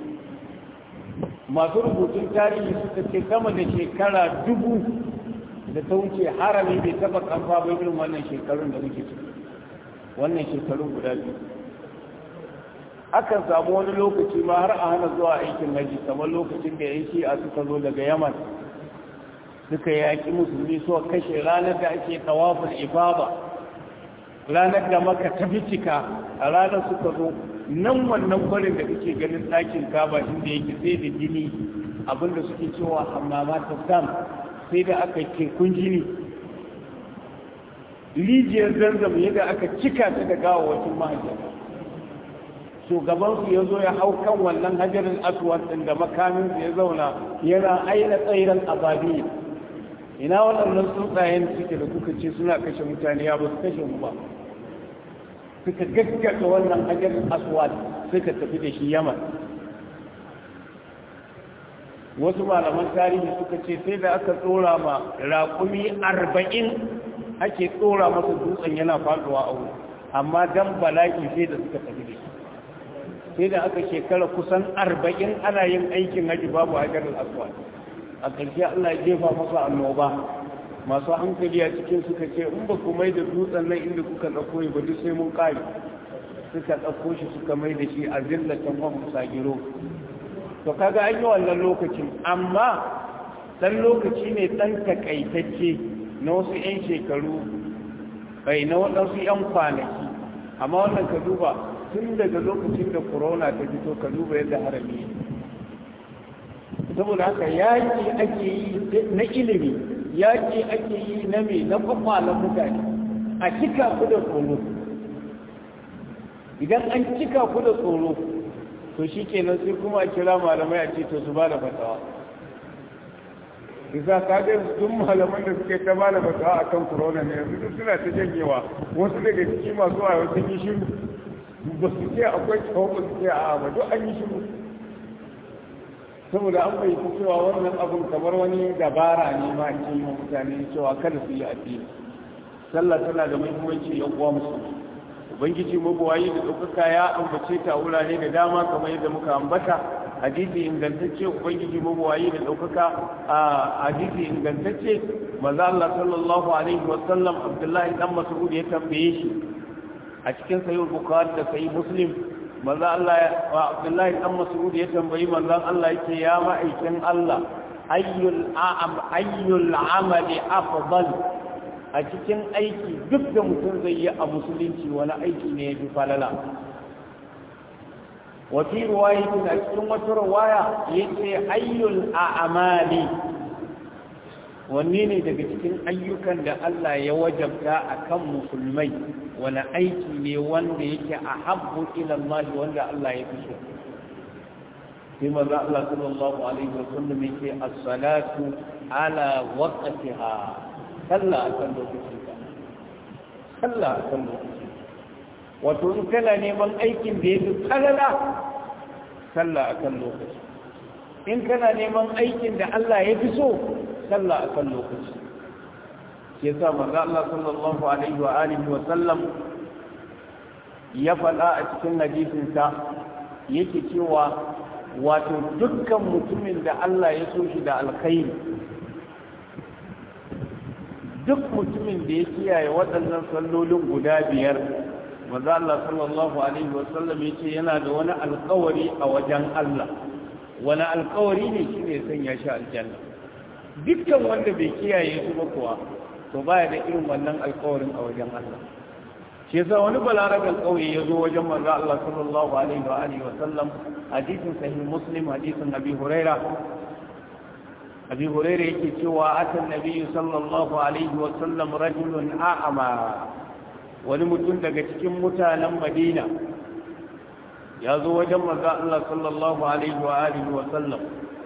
masu rubutun tarihi suka ce sama da shekara dubu da ta wuce harami bai taba kamfa ba irin wannan shekarun da muke ciki wannan shekarun guda biyu akan samu wani lokaci ma har a hana zuwa aikin haji kamar lokacin da yan shi'a suka zo daga yaman suka yaƙi musulmi suka kashe ranar da ake tawafin ifada ranar da maka ta cika a ranar suka zo nan wannan kwarin da kake ganin ɗakin kaba inda yake sai da jini abinda suke cewa hammama ta sam sai da aka tekun jini rijiyar zanzam yadda aka cika ta da gawawacin mahajjata shugabansu ya zo ya hau kan wannan hajjarin aswad ɗin da makaminsu ya zauna yana aina tsairan ababi ina waɗannan tsuntsayen suke da kuka ce suna kashe mutane ya ba su kashe mu ba suka gaggata wannan hajjarin aswad suka tafi da shi yaman wasu malaman tarihi suka ce sai da aka tsora ma raƙumi arba'in ake tsora masa dutsen yana faɗuwa a wuri amma dan bala'i sai da suka tafi da shi sai da aka shekara kusan arba'in ana yin aikin haji babu hajar al'aswad a ƙarshe allah ya jefa masa annoba masu hankali a cikin suka ce in ba ku mai da dutsen nan inda kuka ɗauko ba duk sai mun ƙari suka ɗauko shi suka mai da shi a zillatan wa musagiro to kaga an yi wannan lokacin amma ɗan lokaci ne ɗan takaitacce na wasu 'yan shekaru bai na waɗansu 'yan kwanaki amma wannan ka duba tun daga lokacin da corona ta fito ka duba yadda harami saboda haka yaƙi ake yi na ilimi yaƙi ake yi na mai na kwakwalan mutane a cika ku da tsoro idan an cika ku da tsoro to shi kenan sai kuma a kira malamai a ce to su ba da fatawa isa ka ga duk malaman da suke ta ba da fatawa akan corona ne yanzu duk suna ta janyewa wasu daga ciki masu wayo sun yi shiru ba su ce akwai tsawon ba su ce a ba duk an yi shiru saboda an bai cewa wannan abun kamar wani dabara ne ma ce ma mutane cewa kada su yi addini sallah tana da muhimmanci yan uwa musulmi ubangiji mabuwayi da ɗaukaka ya ambace ta wurare da dama kamar yadda muka ambata hadisi ingantacce ubangiji mabuwayi da ɗaukaka a hadisi ingantacce maza Allah sallallahu alaihi wa sallam Abdullahi dan Mas'ud ya tambaye shi a cikin sahih Bukhari da sahih Muslim maza Allah wa Abdullahi dan Mas'ud ya tambayi manzon Allah yake ya ma'aikin Allah ayyul a'am ayyul amali afdal a cikin aiki duk da mutum zai yi a musulunci wani aiki ne ya fi falala wafi ruwayatin a cikin wata ruwaya ya ce ayyul a'amali wanne ne daga cikin ayyukan da Allah ya wajabta a kan musulmai wani aiki ne wanda yake a habbu ilallahi wanda Allah ya fi so sai maza Allah sallallahu alaihi wasallam yake as-salatu ala waqtiha sallah a kan lokacinka sallah a kan lokacinka wato in kana neman aikin da ya fi kalala sallah a kan lokaci in kana neman aikin da Allah ya fi so sallah a kan lokaci ke sa maza Allah sallallahu alaihi wa alihi wa sallam ya faɗa a cikin hadisinsa yake cewa wato dukkan mutumin da Allah ya so shi da alkhairi duk mutumin da ya kiyaye waɗannan sallolin guda biyar manzo Allah sallallahu alaihi wasallam yace yana da wani alƙawari a wajen Allah wani alƙawari ne shine sanya shi aljanna dukkan wanda bai kiyaye su ba kuwa to baya da irin wannan alƙawarin a wajen Allah shi yasa wani balaragan ƙauye ya zo wajen manzo Allah sallallahu alaihi wa alihi wasallam hadisin sahih muslim hadisin abi huraira abi hurairah yake cewa atan nabiyyu sallallahu alaihi wa sallam rajulun a'ama wani mutum daga cikin mutanen madina ya zo wajen manzo Allah sallallahu alaihi wa alihi wa sallam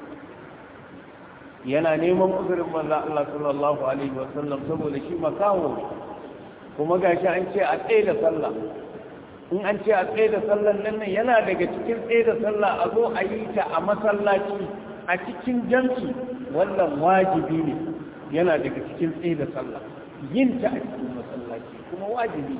yana neman uzurin manzo Allah sallallahu alaihi wa sallam saboda shi makaho kuma gashi an ce a tsaye da sallah in an ce a tsaye da sallan nan yana daga cikin tsaye da sallah a zo a yi ta a masallaci a cikin jam'i wannan wajibi ne yana daga cikin tsaye da sallah yin ta a cikin masallaci kuma wajibi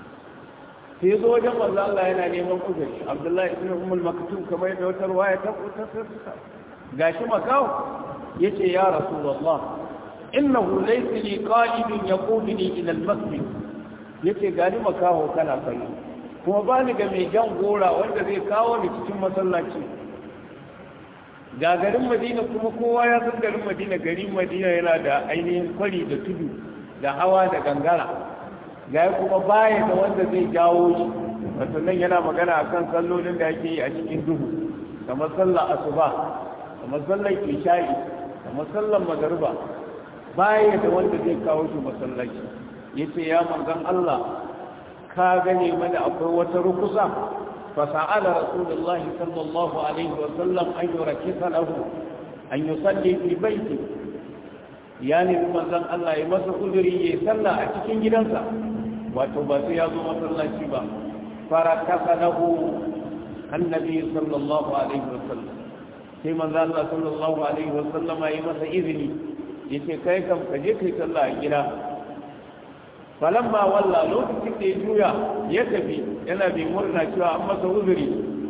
sai zo wajen manzo Allah yana neman uzuri Abdullahi ibn Ummul Maktum kamar da wata ruwaya ta ta gashi makawo yace ya Rasulullah innahu laysa li qa'idun yaquduni ila al-masjid yace gani makawo kana kai kuma ba ni ga mai jan gora wanda zai kawo ni cikin masallaci ga garin madina kuma kowa ya san garin madina garin madina yana da ainihin kwari da tudu da hawa da gangara ga kuma baya da wanda zai jawo shi wato nan yana magana akan sallolin da ake yi a cikin duhu kamar sallar asuba kamar sallar isha'i kamar sallar magariba baya da wanda zai kawo shi masallaci yace ya manzon Allah ka gane mana akwai wata rukusa فسأل رسول الله صلى الله عليه وسلم أن يركز له أن يصلي في بيته يعني مثلا الله يمس قدري يصلى أتكين جدنسا وتباسي يازو مثلا شبا فركز له النبي صلى الله عليه وسلم sai manzo Allah sallallahu alaihi wa sallama yi masa izini yace kai kam ka je kai sallah a gida falamma walla lokacin da ya juya ya tafi yana bi murna cewa an masa uzuri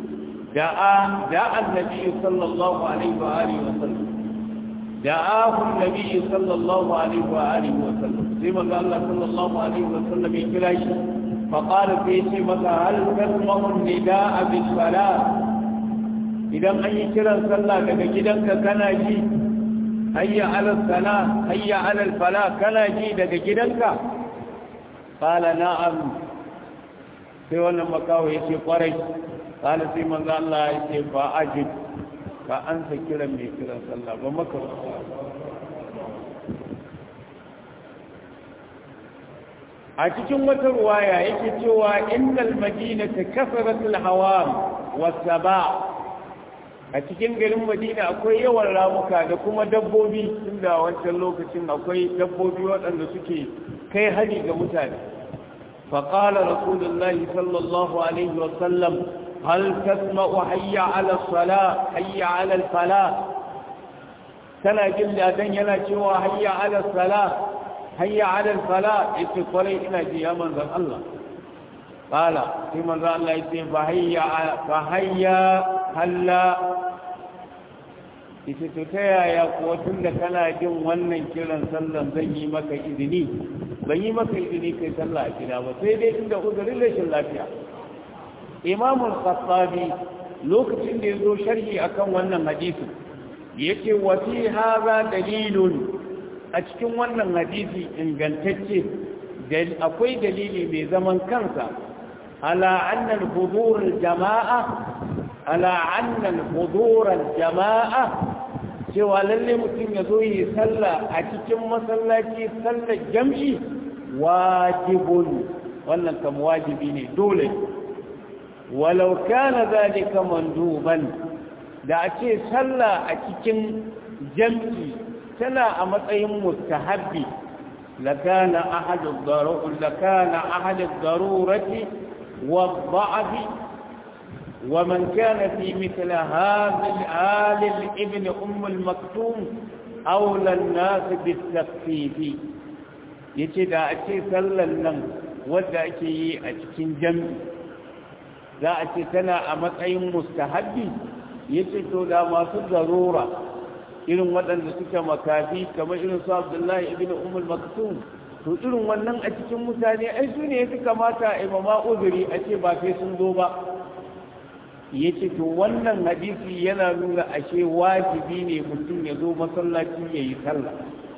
da'a da annabi sallallahu alaihi wa alihi wa sallam da'ahu annabi sallallahu alaihi wa alihi wa sallam sai manzo Allah sallallahu alaihi wa sallam ya kira shi fa qala fi shi maka hal tasma'u nida'a bis salat idan an yi kiran sallah daga gidanka kana ji hayya ala salat hayya ala fala kana ji daga gidanka qala na'am sai wannan makawo yace kwarai qala sai manzo Allah yace fa ajib ka ansa kiran mai kiran sallah ba maka a cikin wata ruwaya yake cewa innal madinata kasaratul hawam wasaba a cikin garin madina akwai yawan ramuka da kuma dabbobi tunda wancan lokacin akwai dabbobi waɗanda suke kai hari ga mutane faƙala rasulullahi sallallahu alaihi wasallam hal tasma'u hayya ala sala hayya ala fala kana jin ladan yana cewa hayya ala sala hayya ala fala yace kwarai ina ji ya manzon Allah qala sai manzon Allah yace fa hayya fa hayya halla ita to ta yaya kuwa tun da kana jin wannan kiran sallan zan yi maka izini ban yi maka izini kai sallah a gida ba sai dai inda uzurin rashin lafiya imamul khattabi lokacin da ya zo sharhi akan wannan hadisi yake wa fi hadha dalilun a cikin wannan hadisi ingantacce akwai dalili mai zaman kansa ala anna al-hudur al-jama'a ala anna al-hudur al-jama'a cewa lalle mutum ya zo yi sallah a cikin masallaci sallar jam'i wajibun wannan kam wajibi ne dole walau kana zalika manduban da a ce sallah a cikin jam'i tana a matsayin mustahabbi lakana ahadu darurati lakana ahadu darurati wa dha'fi ومن كان في مثل هذا الآل ابن أم المكتوم أولى الناس بالتخفيف yace da a ce sallan nan wadda ake yi a cikin jami za a ce tana a matsayin mustahabbi yace to da masu zarura irin waɗanda suke makafi kamar irin su abdullahi ibn umul maktum to irin wannan a cikin mutane ai su ne ya fi kamata a imama uzuri a ce ba sai sun zo ba ya ce to wannan hadisi yana nuna ashe wajibi ne mutum ya zo masallaci ya yi sallah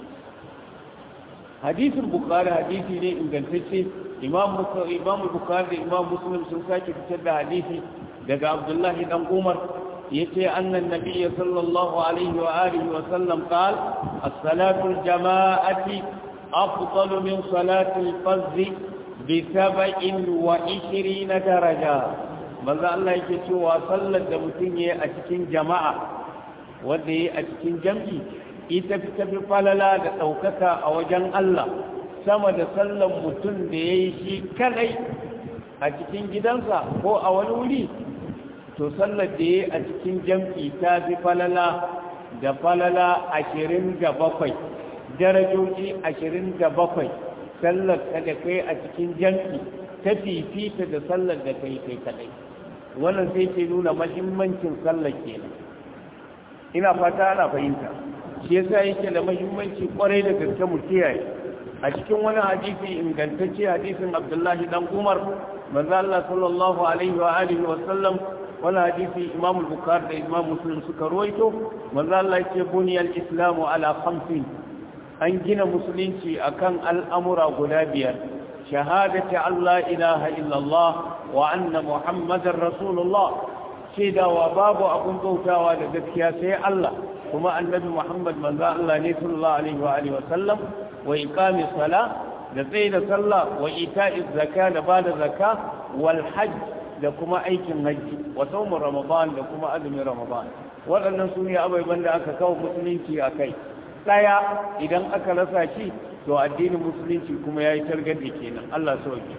hadisin bukari hadisi ne ingantacce imam imam bukari da imam muslim sun sake fitar da hadisi daga abdullahi dan umar yace annan nabiyyi sallallahu alaihi wa alihi wa sallam qal as-salatu al-jama'ati afdalu min salati al-fardh bi 27 daraja manzo Allah yake cewa sallar da mutum yayi a cikin jama'a wanda yayi a cikin jam'i ita fi tafi falala da ɗaukaka a wajen Allah sama da sallar mutum da yayi shi kadai a cikin gidansa ko a wani wuri to sallar da yayi a cikin jam'i ta fi falala da falala ashirin da bakwai darajoji ashirin da bakwai sallar ka da kai a cikin jam'i ta fifita da sallar da kai kai kadai wannan sai ke nuna mahimmancin sallar kenan ina fata ana fahimta shi yasa yake da mahimmanci kwarai da gaske mu kiyaye a cikin wani hadisi ingantacce hadisin Abdullahi dan Umar manzo Allah sallallahu alaihi wa alihi wa sallam wani hadisi Imam Bukhari da Imam Muslim suka ruwaito manzo Allah yake buniyal islamu ala khamsin an gina musulunci akan al'amura guda biyar shahadati Allah ilaha illallah wa anna muhammadar rasulullah shaidawa babu abun bautawa da gaskiya sai Allah kuma annabi muhammad manzo Allah ne sallallahu alaihi wa alihi wa sallam wa iqami sala da tsaye da sallah wa ita'iz zakka da bada zakka wal hajj da kuma aikin hajji wa sawm ramadan da kuma azumin ramadan waɗannan su ne abubuwan da aka kawo musulunci a kai ɗaya idan aka rasa shi to addinin musulunci kuma ya yi targaɗe kenan Allah sauke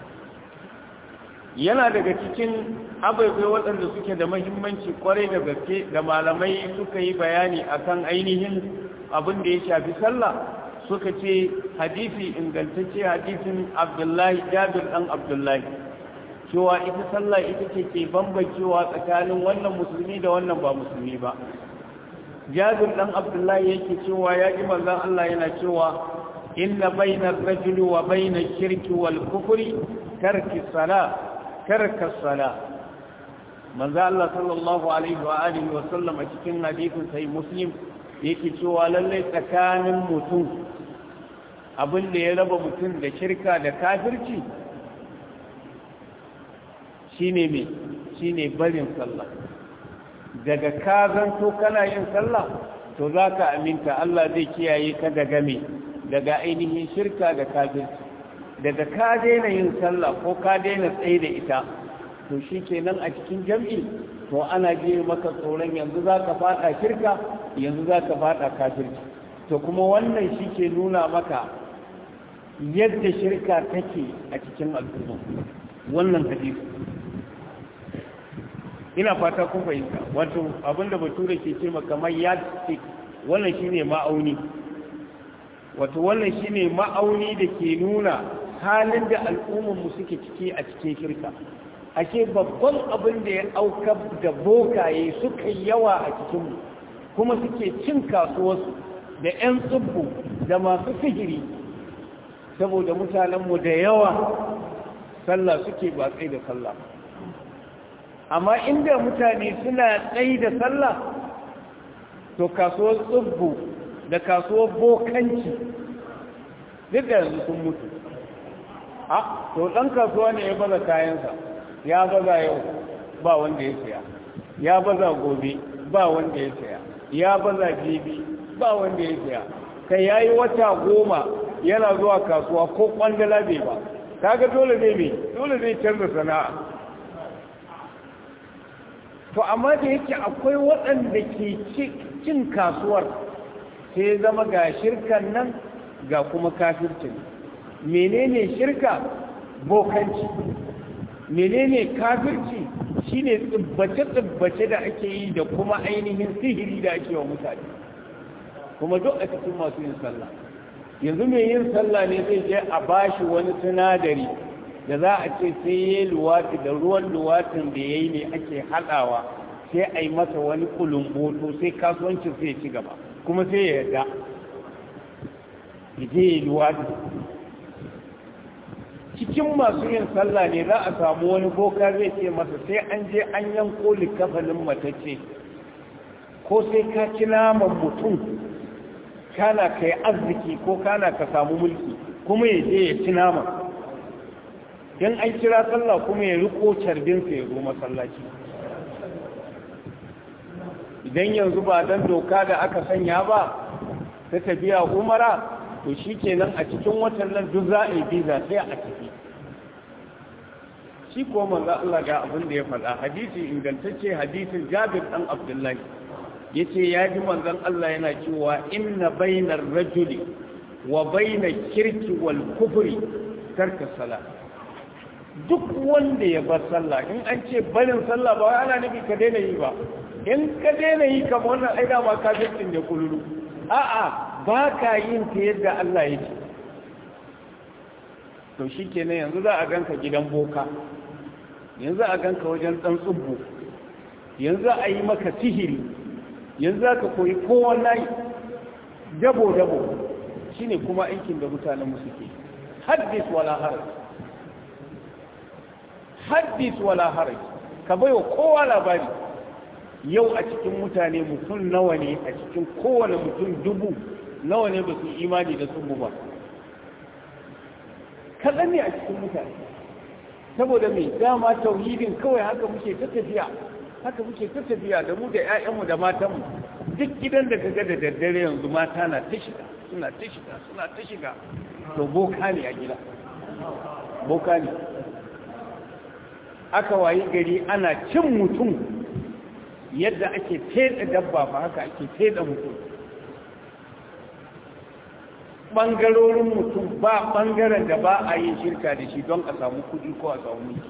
yana daga cikin abubuwa waɗanda suke da mahimmanci kwarai da gaske da malamai suka yi bayani akan ainihin abin da ya shafi sallah suka ce hadisi ingantacce hadisin abdullahi jabir ɗan abdullahi cewa ita sallah ita ce ke bambancewa tsakanin wannan musulmi da wannan ba musulmi ba jabir dan abdullahi yake cewa ya ji manzon Allah yana cewa inna bainar rajuli wa bainar shirki wal kufri tarki sala tarka sala manzon Allah sallallahu alaihi wa alihi wa sallam a cikin hadisin sai muslim yake cewa lalle tsakanin mutum abin da ya raba mutum da shirka da kafirci shine me shine barin sallah daga ka zanto kana yin sallah to za ka aminta Allah zai kiyaye ka daga me daga ainihin shirka da kafirci daga ka daina yin sallah ko ka daina tsaye da ita to shi kenan a cikin jam'i to ana je maka tsoron yanzu za ka fada shirka yanzu za ka fada kafirci to kuma wannan shi ke nuna maka yadda shirka take a cikin al'umma wannan hadisi ina fata kun fahimta wato abinda bature ke ce kamar yardstick wannan shine ma'auni wato wannan shine ma'auni da ke nuna halin da al'ummar mu suke ciki a cikin shirka ashe babban abin da ya aukar da bokaye suka yawa a cikin mu kuma suke cin kasuwarsu da 'yan tsubbu da masu sihiri saboda mutanenmu da yawa sallah suke ba tsaye da sallah amma inda mutane suna tsaye da sallah to kasuwar tsubbu da kasuwar bokanci duk da yanzu sun mutu a to ɗan kasuwa ne ya baza kayansa ya baza yau ba wanda ya saya ya baza gobe ba wanda ya saya ya baza jibi ba wanda ya saya kai ya yi wata goma yana zuwa kasuwa ko kwandala bai ba kaga dole zai mai dole zai canza sana'a to amma da yake akwai waɗanda ke cin kasuwar sai zama ga shirkan nan ga kuma kafircin menene shirka bokanci menene kafirci shine tsibbace-tsibbace da ake yi da kuma ainihin sihiri da ake wa mutane kuma duk a cikin masu yin sallah yanzu mai yin sallah ne zai je a bashi wani sinadari da za a ce sai ya yi luwati da ruwan luwatin da ya yi ne ake haɗawa sai a yi masa wani kulumboto sai kasuwancin sai ya ci gaba kuma sai ya yarda ya je ya yi luwati cikin masu yin sallah ne za a samu wani boka zai ce masa sai an je an yanko likafalin matacce ko sai ka ci naman mutum kana ka yi arziki ko kana ka samu mulki kuma ya je ya ci naman don an kira sallah kuma ya riko carbinsa ya zo masallaci idan yanzu ba don doka da aka sanya ba ta tafiya umara to shi kenan a cikin watan nan duk za a yi biza sai a tafi shi ko manzo Allah ga abin da ya faɗa hadisi ingantacce hadisin Jabir dan Abdullahi yace ya ji manzon Allah yana cewa inna bainar rajuli wa bainar kirki wal kufri tarka salat duk wanda ya bar sallah in an ce barin sallah ba wai ana nufi ka daina yi ba in ka daina yi kamar wannan ai da ma kafircin da kululu a'a ba ka yin ta yadda Allah ya ce to shikenan yanzu za a ganka gidan boka yanzu a ganka wajen dan tsubbu yanzu a yi maka sihiri yanzu za ka koyi kowa layi dabo dabo shine kuma aikin da mutanen mu suke haddis wala haraj haddis wala haraj ka baiwa kowa labari yau a cikin mutane mutum nawa ne a cikin kowane mutum dubu nawa ne ba su imani da sun ba kaɗan ne a cikin mutane saboda mai dama tauhidin kawai haka muke ta tafiya haka muke ta tafiya da mu da 'ya'yanmu da matanmu duk gidan da kaga da daddare yanzu mata na ta shiga suna ta shiga suna ta shiga to boka ne a gida boka ne aka wayi gari ana cin mutum yadda ake teɗa dabba ba haka ake teɗa mutum ɓangarorin mutum ba ɓangaren da ba a yin shirka da shi don a samu kuɗi ko a samu mulki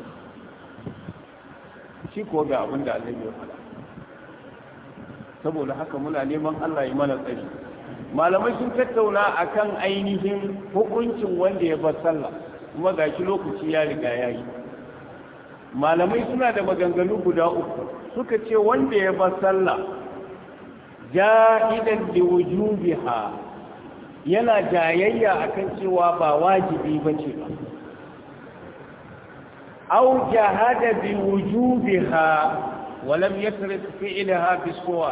shi ko ga abin da Allah ya faɗa saboda haka muna neman Allah ya mana tsari malamai sun tattauna akan ainihin hukuncin wanda ya bar sallah kuma gashi lokaci ya riga ya yi malamai suna da maganganu guda uku suka ce wanda ya bar sallah jahidan li wujubiha yana jayayya akan cewa ba wajibi bace ba aw jahada bi wujubiha wa lam yasrif fi'laha bi suwa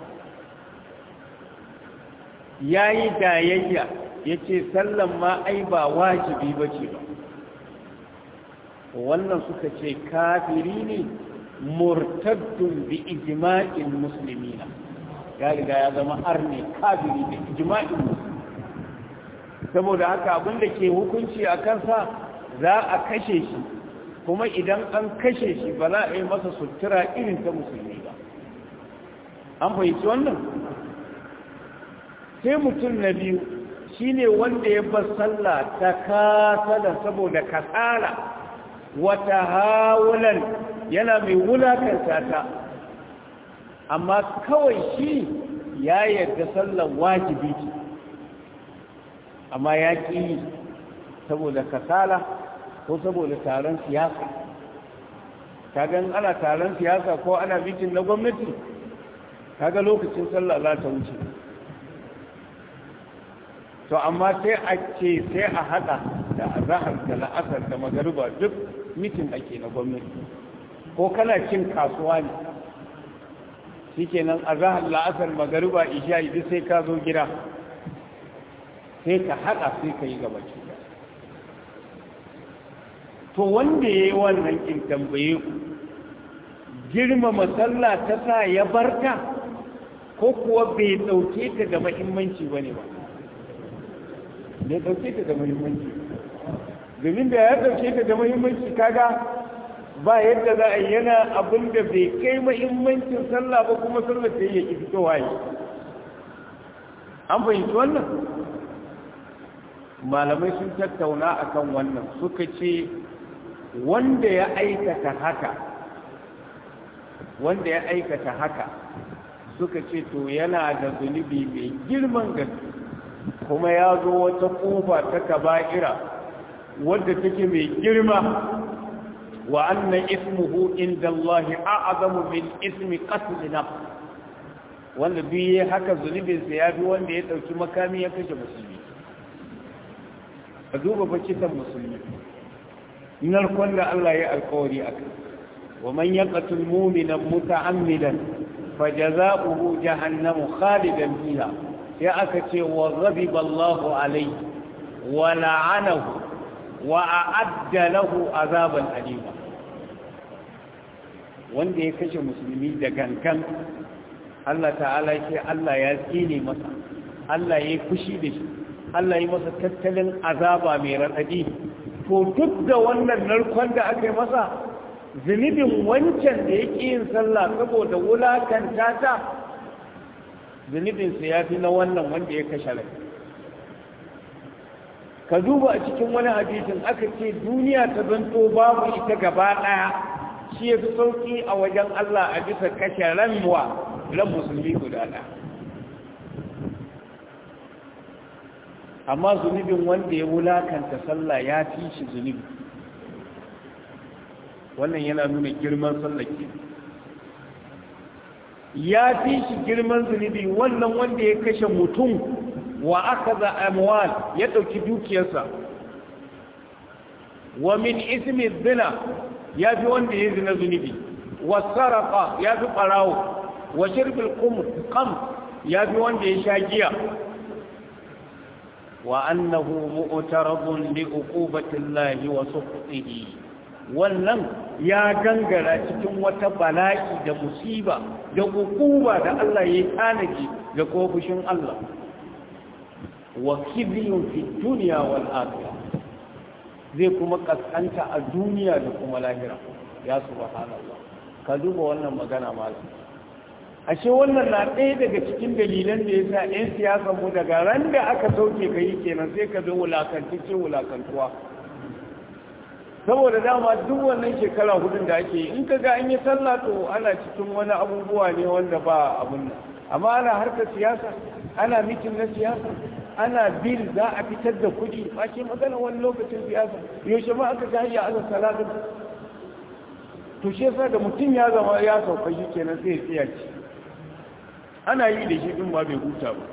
yayi jayayya yace sallan ma ai ba wajibi bace ba wannan suka ce kafiri ne murtaddun bi ijma'il muslimina ya riga ya zama arne kafiri da ijma'il muslimina saboda haka abinda ke hukunci a kansa za a kashe shi kuma idan an kashe shi ba za a yi masa sutura irin ta musulmi ba an fahimci wannan sai mutum na biyu shine wanda ya bar sallah ta kasala saboda kasala wata hawulan yana mai wulakanta ta amma kawai shi ya yarda sallar wajibi ce amma ya ƙi saboda kasala ko saboda taron siyasa kagan ana taron siyasa ko ana bikin na gwamnati kaga lokacin sallah za ta wuce to amma sai a ce sai a hada da azahar da la'asar da magariba duk mitin ake na gwamnati ko kana cin kasuwa ne shikenan azahar la'asar magariba isha duk sai ka zo gida sai ka haɗa sai ka yi gaba ce to wanda ya yi wannan in tambaye ku girmama sallah ta sa ya barka ko kuwa bai ɗauke ta da mahimmanci ba ne ba bai ɗauke ta da mahimmanci domin da ya ɗauke ta da mahimmanci kaga ba yadda za a yana abin da bai kai mahimmancin sallah ba kuma sallah ta yi ya ƙi fitowa yi an fahimci wannan malamai sun tattauna akan wannan suka ce wanda ya aikata haka wanda ya aikata haka suka ce to yana da zunubi mai girman gaske kuma ya zo wata kofa ta kaba'ira wadda take mai girma wa annan ismuhu inda Allah a'azamu min ismi qatl nafs wanda biye haka zunubinsa ya fi wanda ya dauki makami ya kashe musulmi ka duba fa kisan musulmi narkon da Allah ya alkawari a kai wa man yaqtul mu'mina muta'ammidan fajaza'uhu jahannamu khalidan fiha ya aka ce wa ghadiba Allahu alayhi wa la'anahu wa a'adda lahu azaban alima wanda ya kashe musulmi da gangan Allah ta'ala ce Allah ya tsine masa Allah ya fushi da shi Allah ya masa tattalin azaba mai raɗaɗi to duk da wannan narkon da aka yi masa zunubin wancan da ya ƙi yin sallah saboda wulakanta ta zunubinsa ya fi na wannan wanda ya kashe rai ka duba a cikin wani hadisin aka ce duniya ta zanto babu ita gaba ɗaya shi ya fi sauƙi a wajen Allah a bisa kashe ranwa ran musulmi guda ɗaya amma zunubin wanda ya wulakanta sallah ya fi shi zunubi wannan yana nuna girman sallake ya fi shi girman zunubi wannan wanda ya kashe mutum wa aka za amwal ya ɗauki dukiyarsa wa min ismi zina ya fi wanda ya zina zunubi wa sarrafa ya fi ɓarawo wa shirbil kam ya fi wanda ya sha giya wa annahu mu'tarabun li uqubatillahi wa sukhtihi wannan ya gangara cikin wata bala'i da musiba da hukuma da Allah ya tanaji ga kofushin Allah wa kibyun fi dunya wal akhirah zai kuma kaskanta a duniya da kuma lahira ya subhanallah ka duba wannan magana malam ashe wannan na ɗaya daga cikin dalilan da yasa 'yan siyasa mu daga ran da aka sauke kai kenan sai ka zo wulakanci ce wulakantuwa saboda dama duk wannan shekara hudun da ake yi in ka ga an yi sallah to ana cikin wani abubuwa ne wanda ba abun nan amma ana harkar siyasa ana mitin na siyasa ana bil za a fitar da kuɗi ba ke magana wani lokacin siyasa yaushe ma aka ga hayya ala salatin to shi yasa da mutum ya zama ya sauka shi kenan sai ya tsiya ci ana yi da shi din ma bai huta ba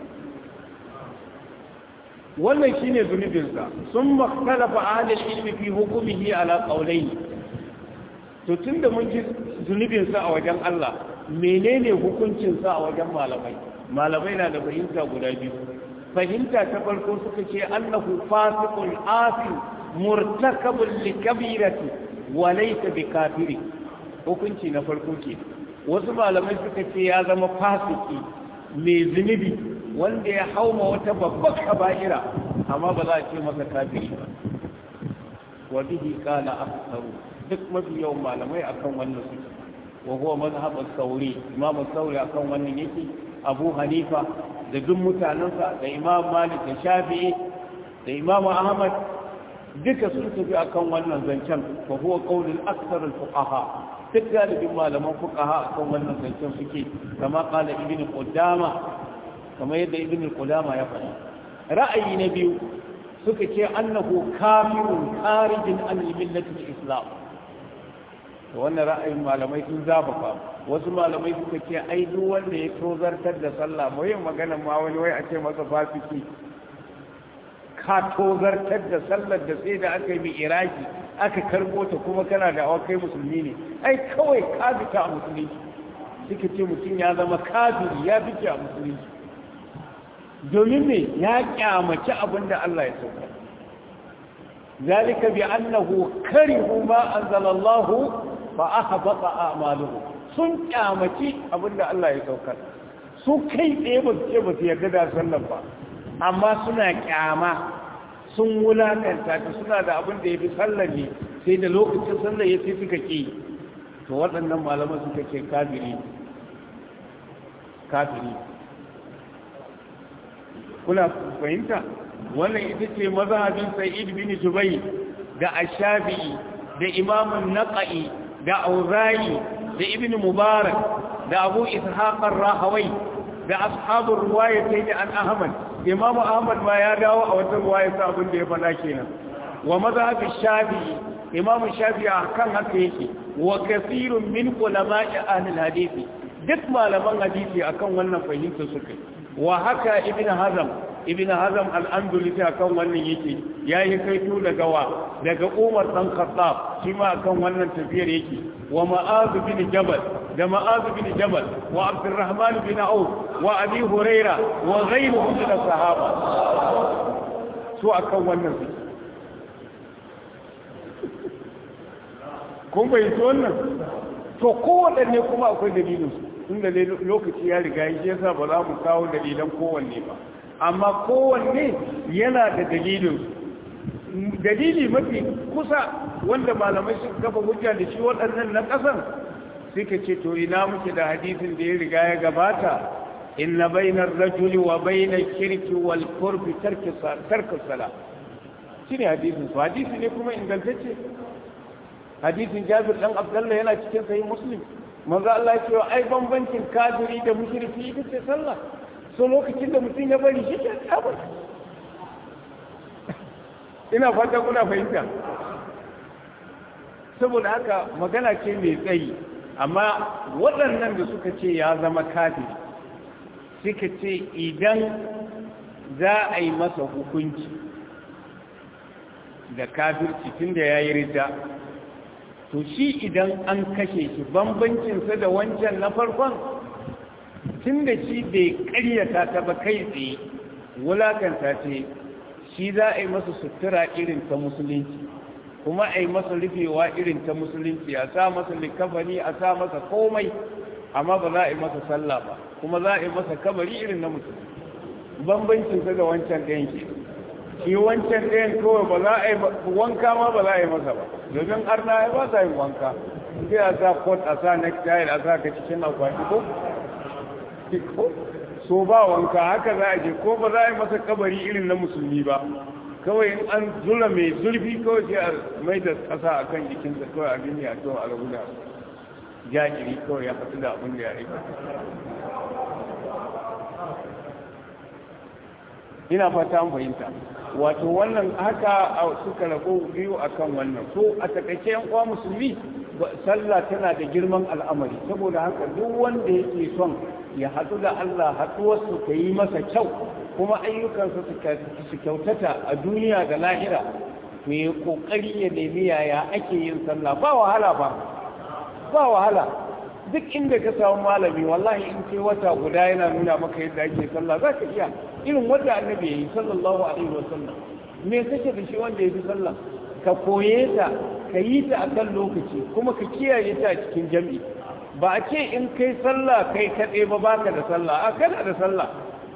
wannan shine zunubinsa sun makalafa ahalin ilmi fi hukumihi ala qaulaini to tunda mun ji zunubinsa a wajen Allah menene hukuncinsa a wajen malamai malamai na da fahimta guda biyu fahimta ta farko suka ce annahu fasiqun asim murtakabun likabirati wa laysa bikafiri hukunci na farko ke wasu malamai suka ce ya zama fasiki mai zunubi wanda ya hauma wata babbar kaba'ira amma ba za a ce masa kafiri ba wa bihi qala aktharu duk mafi yawan malamai akan wannan suke wa huwa mazhab as-sauri imam as-sauri akan wannan yake abu hanifa da duk mutanensa da imam malik da shafi'i da imam ahmad duka sun tafi akan wannan zancen wa huwa qaulul akthar al-fuqaha duk galibin malaman fuqaha akan wannan zancen suke kama qala ibn qudama kamar yadda ibn qudama ya faɗa ra'ayi na biyu suka ce annahu kafirun kharijin an millati islam to wannan ra'ayin malamai sun zafafa wasu malamai suka ce ai duk wanda ya tozartar da sallah mu yin magana ma wani wai a ce masa fasiki ka tozartar da sallar da sai da aka yi mai iraki aka karbo ta kuma kana da awakai musulmi ne ai kawai ka fita a musulunci suka ce mutum ya zama kafiri ya fice a musulunci domin me ya kyamaci abin da Allah ya sauka zalika bi annahu karihu ma anzalallahu fa ahbata a'maluhu sun kyamaci abin da Allah ya sauka su kai tsaye ba su ce ba su yarda da sallan ba amma suna kyama sun wulakanta ta suna da abin da ya fi sallar ne sai da lokacin sallar ya fi suka ƙi to waɗannan malaman suka ce kafiri kafiri kuna fahimta wannan ita ce mazhabin sa'id bin jubayr da ash-shafi'i da imam naqai da auza'i da ibn mubarak da abu ishaq ar-rahawai da ashabur riwayatayn an ahmad imam ahmad ma ya dawo a wata riwaya sa abin da ya faɗa kenan wa mazhabi shafi'i imam shafi'i kan haka yake wa kathirun min ulama'i ahli al-hadith duk malaman hadisi akan wannan fahimta suka wa haka ibn hazm ibn hazm al-andalusi akan wannan yake yayi kaito daga wa daga umar dan khattab shi ma akan wannan tafiyar yake wa ma'az bin jabal da ma'az bin jabal wa abdurrahman bin auf wa abi huraira wa ghayruhum min as-sahaba su akan wannan su kun bai wannan to kowanne kuma akwai dalilin su inda lokaci ya riga shi yasa ba za mu kawo dalilan kowanne ba amma kowanne yana da dalilin dalili mafi kusa wanda malamai suka kafa hujja da shi waɗannan na ƙasan suka ce to ina muke da hadisin da ya riga ya gabata inna bainar rajuli wa bainar kirki wal kurbi tarki sala shi ne hadisin su hadisi ne kuma ingantacce hadisin jabir dan abdallah yana cikin sahih muslim manzo Allah ya ce ai bambancin kafiri da mushriki ita ce sallah so lokacin da mutum ya bari shi ke tabbata ina fata kuna fahimta saboda haka magana ce mai tsayi amma waɗannan da suka ce ya zama kafiri suka ce idan za a yi masa hukunci da kafirci tun da ya yi rida to shi idan an kashe shi bambancinsa da wancan na farkon tun da shi bai karyata ta ba kai tsaye wulakanta ce shi za a yi masa sutura irin ta musulunci kuma a yi masa rufewa irin ta musulunci a sa masa likafani a sa masa komai amma ba za a yi masa sallah ba kuma za a yi masa kabari irin na musulunci bambancinsa da wancan ɗayan ke shi wancan ɗayan kawai ba za a yi wanka ma ba za a yi masa ba domin arna ya ba sa yin wanka sai a sa kot a sa necktie a sa ka cikin akwati ko so ba wanka haka za a je ko ba za a yi masa kabari irin na musulmi ba kawai in an zura mai zurfi kawai sai a mai da ƙasa a kan jikinsa kawai a gini a kawai a rabu da jajiri kawai ya fatu da abin da ya aika ina fata an fahimta wato wannan haka suka rabu biyu akan wannan so a takaice yan uwa musulmi sallah tana da girman al'amari saboda haka duk wanda yake son ya haɗu da Allah haɗuwarsu ta yi masa kyau kuma ayyukansa su kyautata a duniya da lahira to ya ƙoƙari ya nemi yaya ake yin sallah ba wahala ba ba wahala duk inda ka samu malami wallahi in ce wata guda yana nuna maka yadda ake sallah za ka iya irin wanda annabi ya yi sallallahu alaihi wasallam me kake da shi wanda ya fi sallah ka koye ta ka yi ta a kan lokaci kuma ka kiyaye ta a cikin jam'i ba a ce in kai sallah kai kaɗai ba baka da sallah a kana da sallah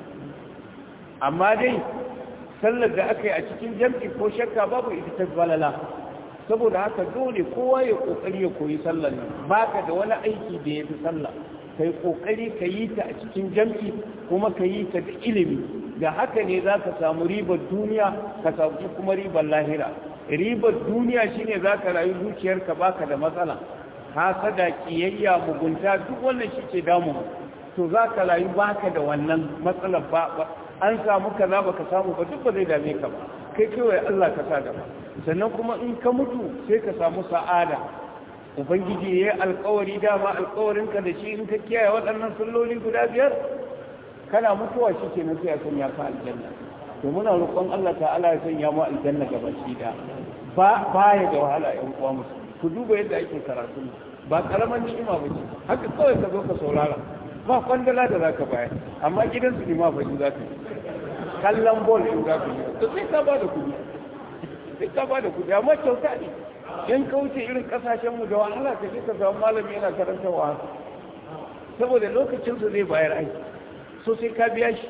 amma dai sallar da aka yi a cikin jam'i ko shakka babu ita ta balala saboda haka dole kowa ya kokari ya koyi sallar nan baka da wani aiki da ya fi sallah kai kokari ka yi ta a cikin jam'i kuma ka yi ta da ilimi da haka ne za ka samu ribar duniya ka samu kuma ribar lahira ribar duniya shine za ka rayu zuciyarka baka da matsala hasada kiyayya mugunta duk wannan shi ke damu to za ka rayu baka da wannan matsalar ba an samu kaza baka samu ba duk ba zai dame ka ba kai kewaye Allah ka sa gaba sannan kuma in ka mutu sai ka samu sa'ada ubangiji ya yi alkawari dama alkawarinka da shi in ka kiyaye waɗannan salloli guda biyar kana mutuwa shi ke sai a sanya ka aljanna to muna roƙon Allah ta'ala ya sanya mu aljanna gaba shi da ba baya da wahala ƴan uwa musu ku duba yadda ake karatu ba karaman ni'ima ba ce haka kawai ka zo ka saurara ba kwandala da zaka bayar amma gidan su ma ba za ka kallon bol in za ku yi to sai ka ba da kuɗi sai ka ba da kuɗi amma kyauta ne in ka wuce irin kasashen mu da wahala ka je ka samu malami yana karanta wa saboda lokacin su zai bayar aiki so sai ka biya shi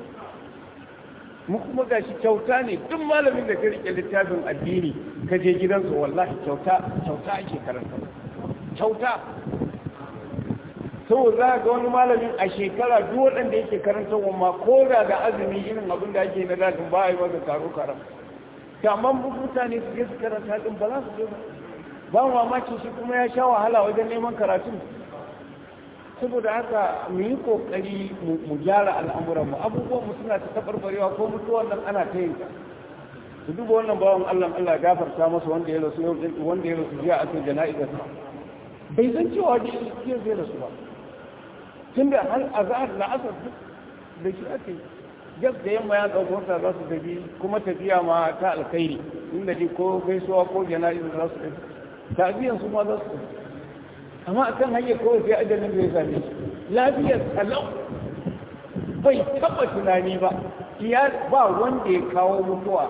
mu kuma gashi kyauta ne duk malamin da ka rike littafin addini ka je gidansu wallahi kyauta kyauta ake karanta kyauta saboda za ga wani malamin a shekara duk waɗanda yake karanta ma ko da da azumi irin abin da ake na dadin ba a yi masa karo karam ta amma mutane su je su karanta din ba za su je ba ba mamaki shi kuma ya sha wahala wajen neman karatun saboda haka mu yi kokari mu gyara al'amuranmu abubuwan mu suna ta tabarbarewa ko mutuwan nan ana ta yin su duba wannan bawan Allah Allah gafarta masa wanda ya rasu yau wanda ya rasu jiya a cikin jana'izar bai san cewa da shi zai rasu ba tunda har azhar na asar da shi ake gas da yamma ya ɗauko wata za su tafi kuma tafiya ma ta alkhairi inda dai ko gaisuwa ko jana'izar za su tafi tafiyan su ma za su tafi amma a kan hanyar kawai sai ajalin da ya same shi lafiyar talau bai taba tunani ba ya ba wanda ya kawo mutuwa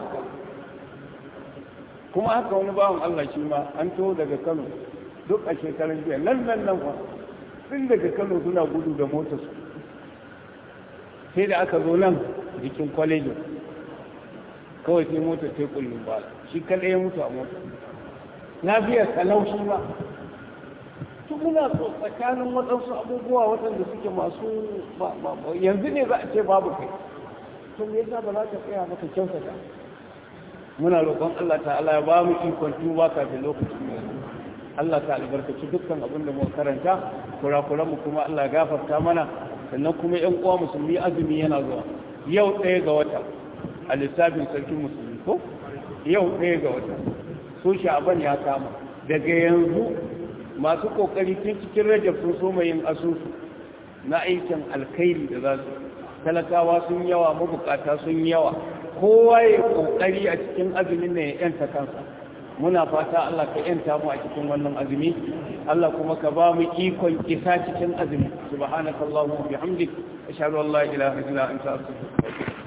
kuma haka wani bawan Allah shi ma an to daga Kano duk a shekarun jiya nan nan nan fa tun daga Kano suna gudu da motar su sai da aka zo nan jikin kwalejin kawai sai motar ta kullum ba shi kaɗai ya mutu a motar lafiyar talaushi ba tun muna so tsakanin waɗansu abubuwa waɗanda suke masu yanzu ne za a ce babu kai to me yasa ba za ka tsaya maka kyautata muna roƙon Allah ta'ala ya ba mu ikon tuba kafin lokacin mai Allah ta albarkaci dukkan abin da muka karanta kurakuran mu kuma Allah ya gafarta mana sannan kuma ƴan uwa musulmi azumi yana zuwa yau ɗaya ga wata a lissafin sarkin musulmi ko yau ɗaya ga wata so sha'aban ya kama daga yanzu masu kokari tun cikin rajab sun so yin asusu na aikin alkhairi da za su talakawa sun yawa mabukata sun yawa kowa ya kokari a cikin azumin ne ya yanta kansa muna fata Allah ka yanta mu a cikin wannan azumi Allah kuma ka ba mu ikon isa cikin azumi subhanakallahumma wa bihamdik ashhadu an la ilaha illa anta astaghfiruka wa atubu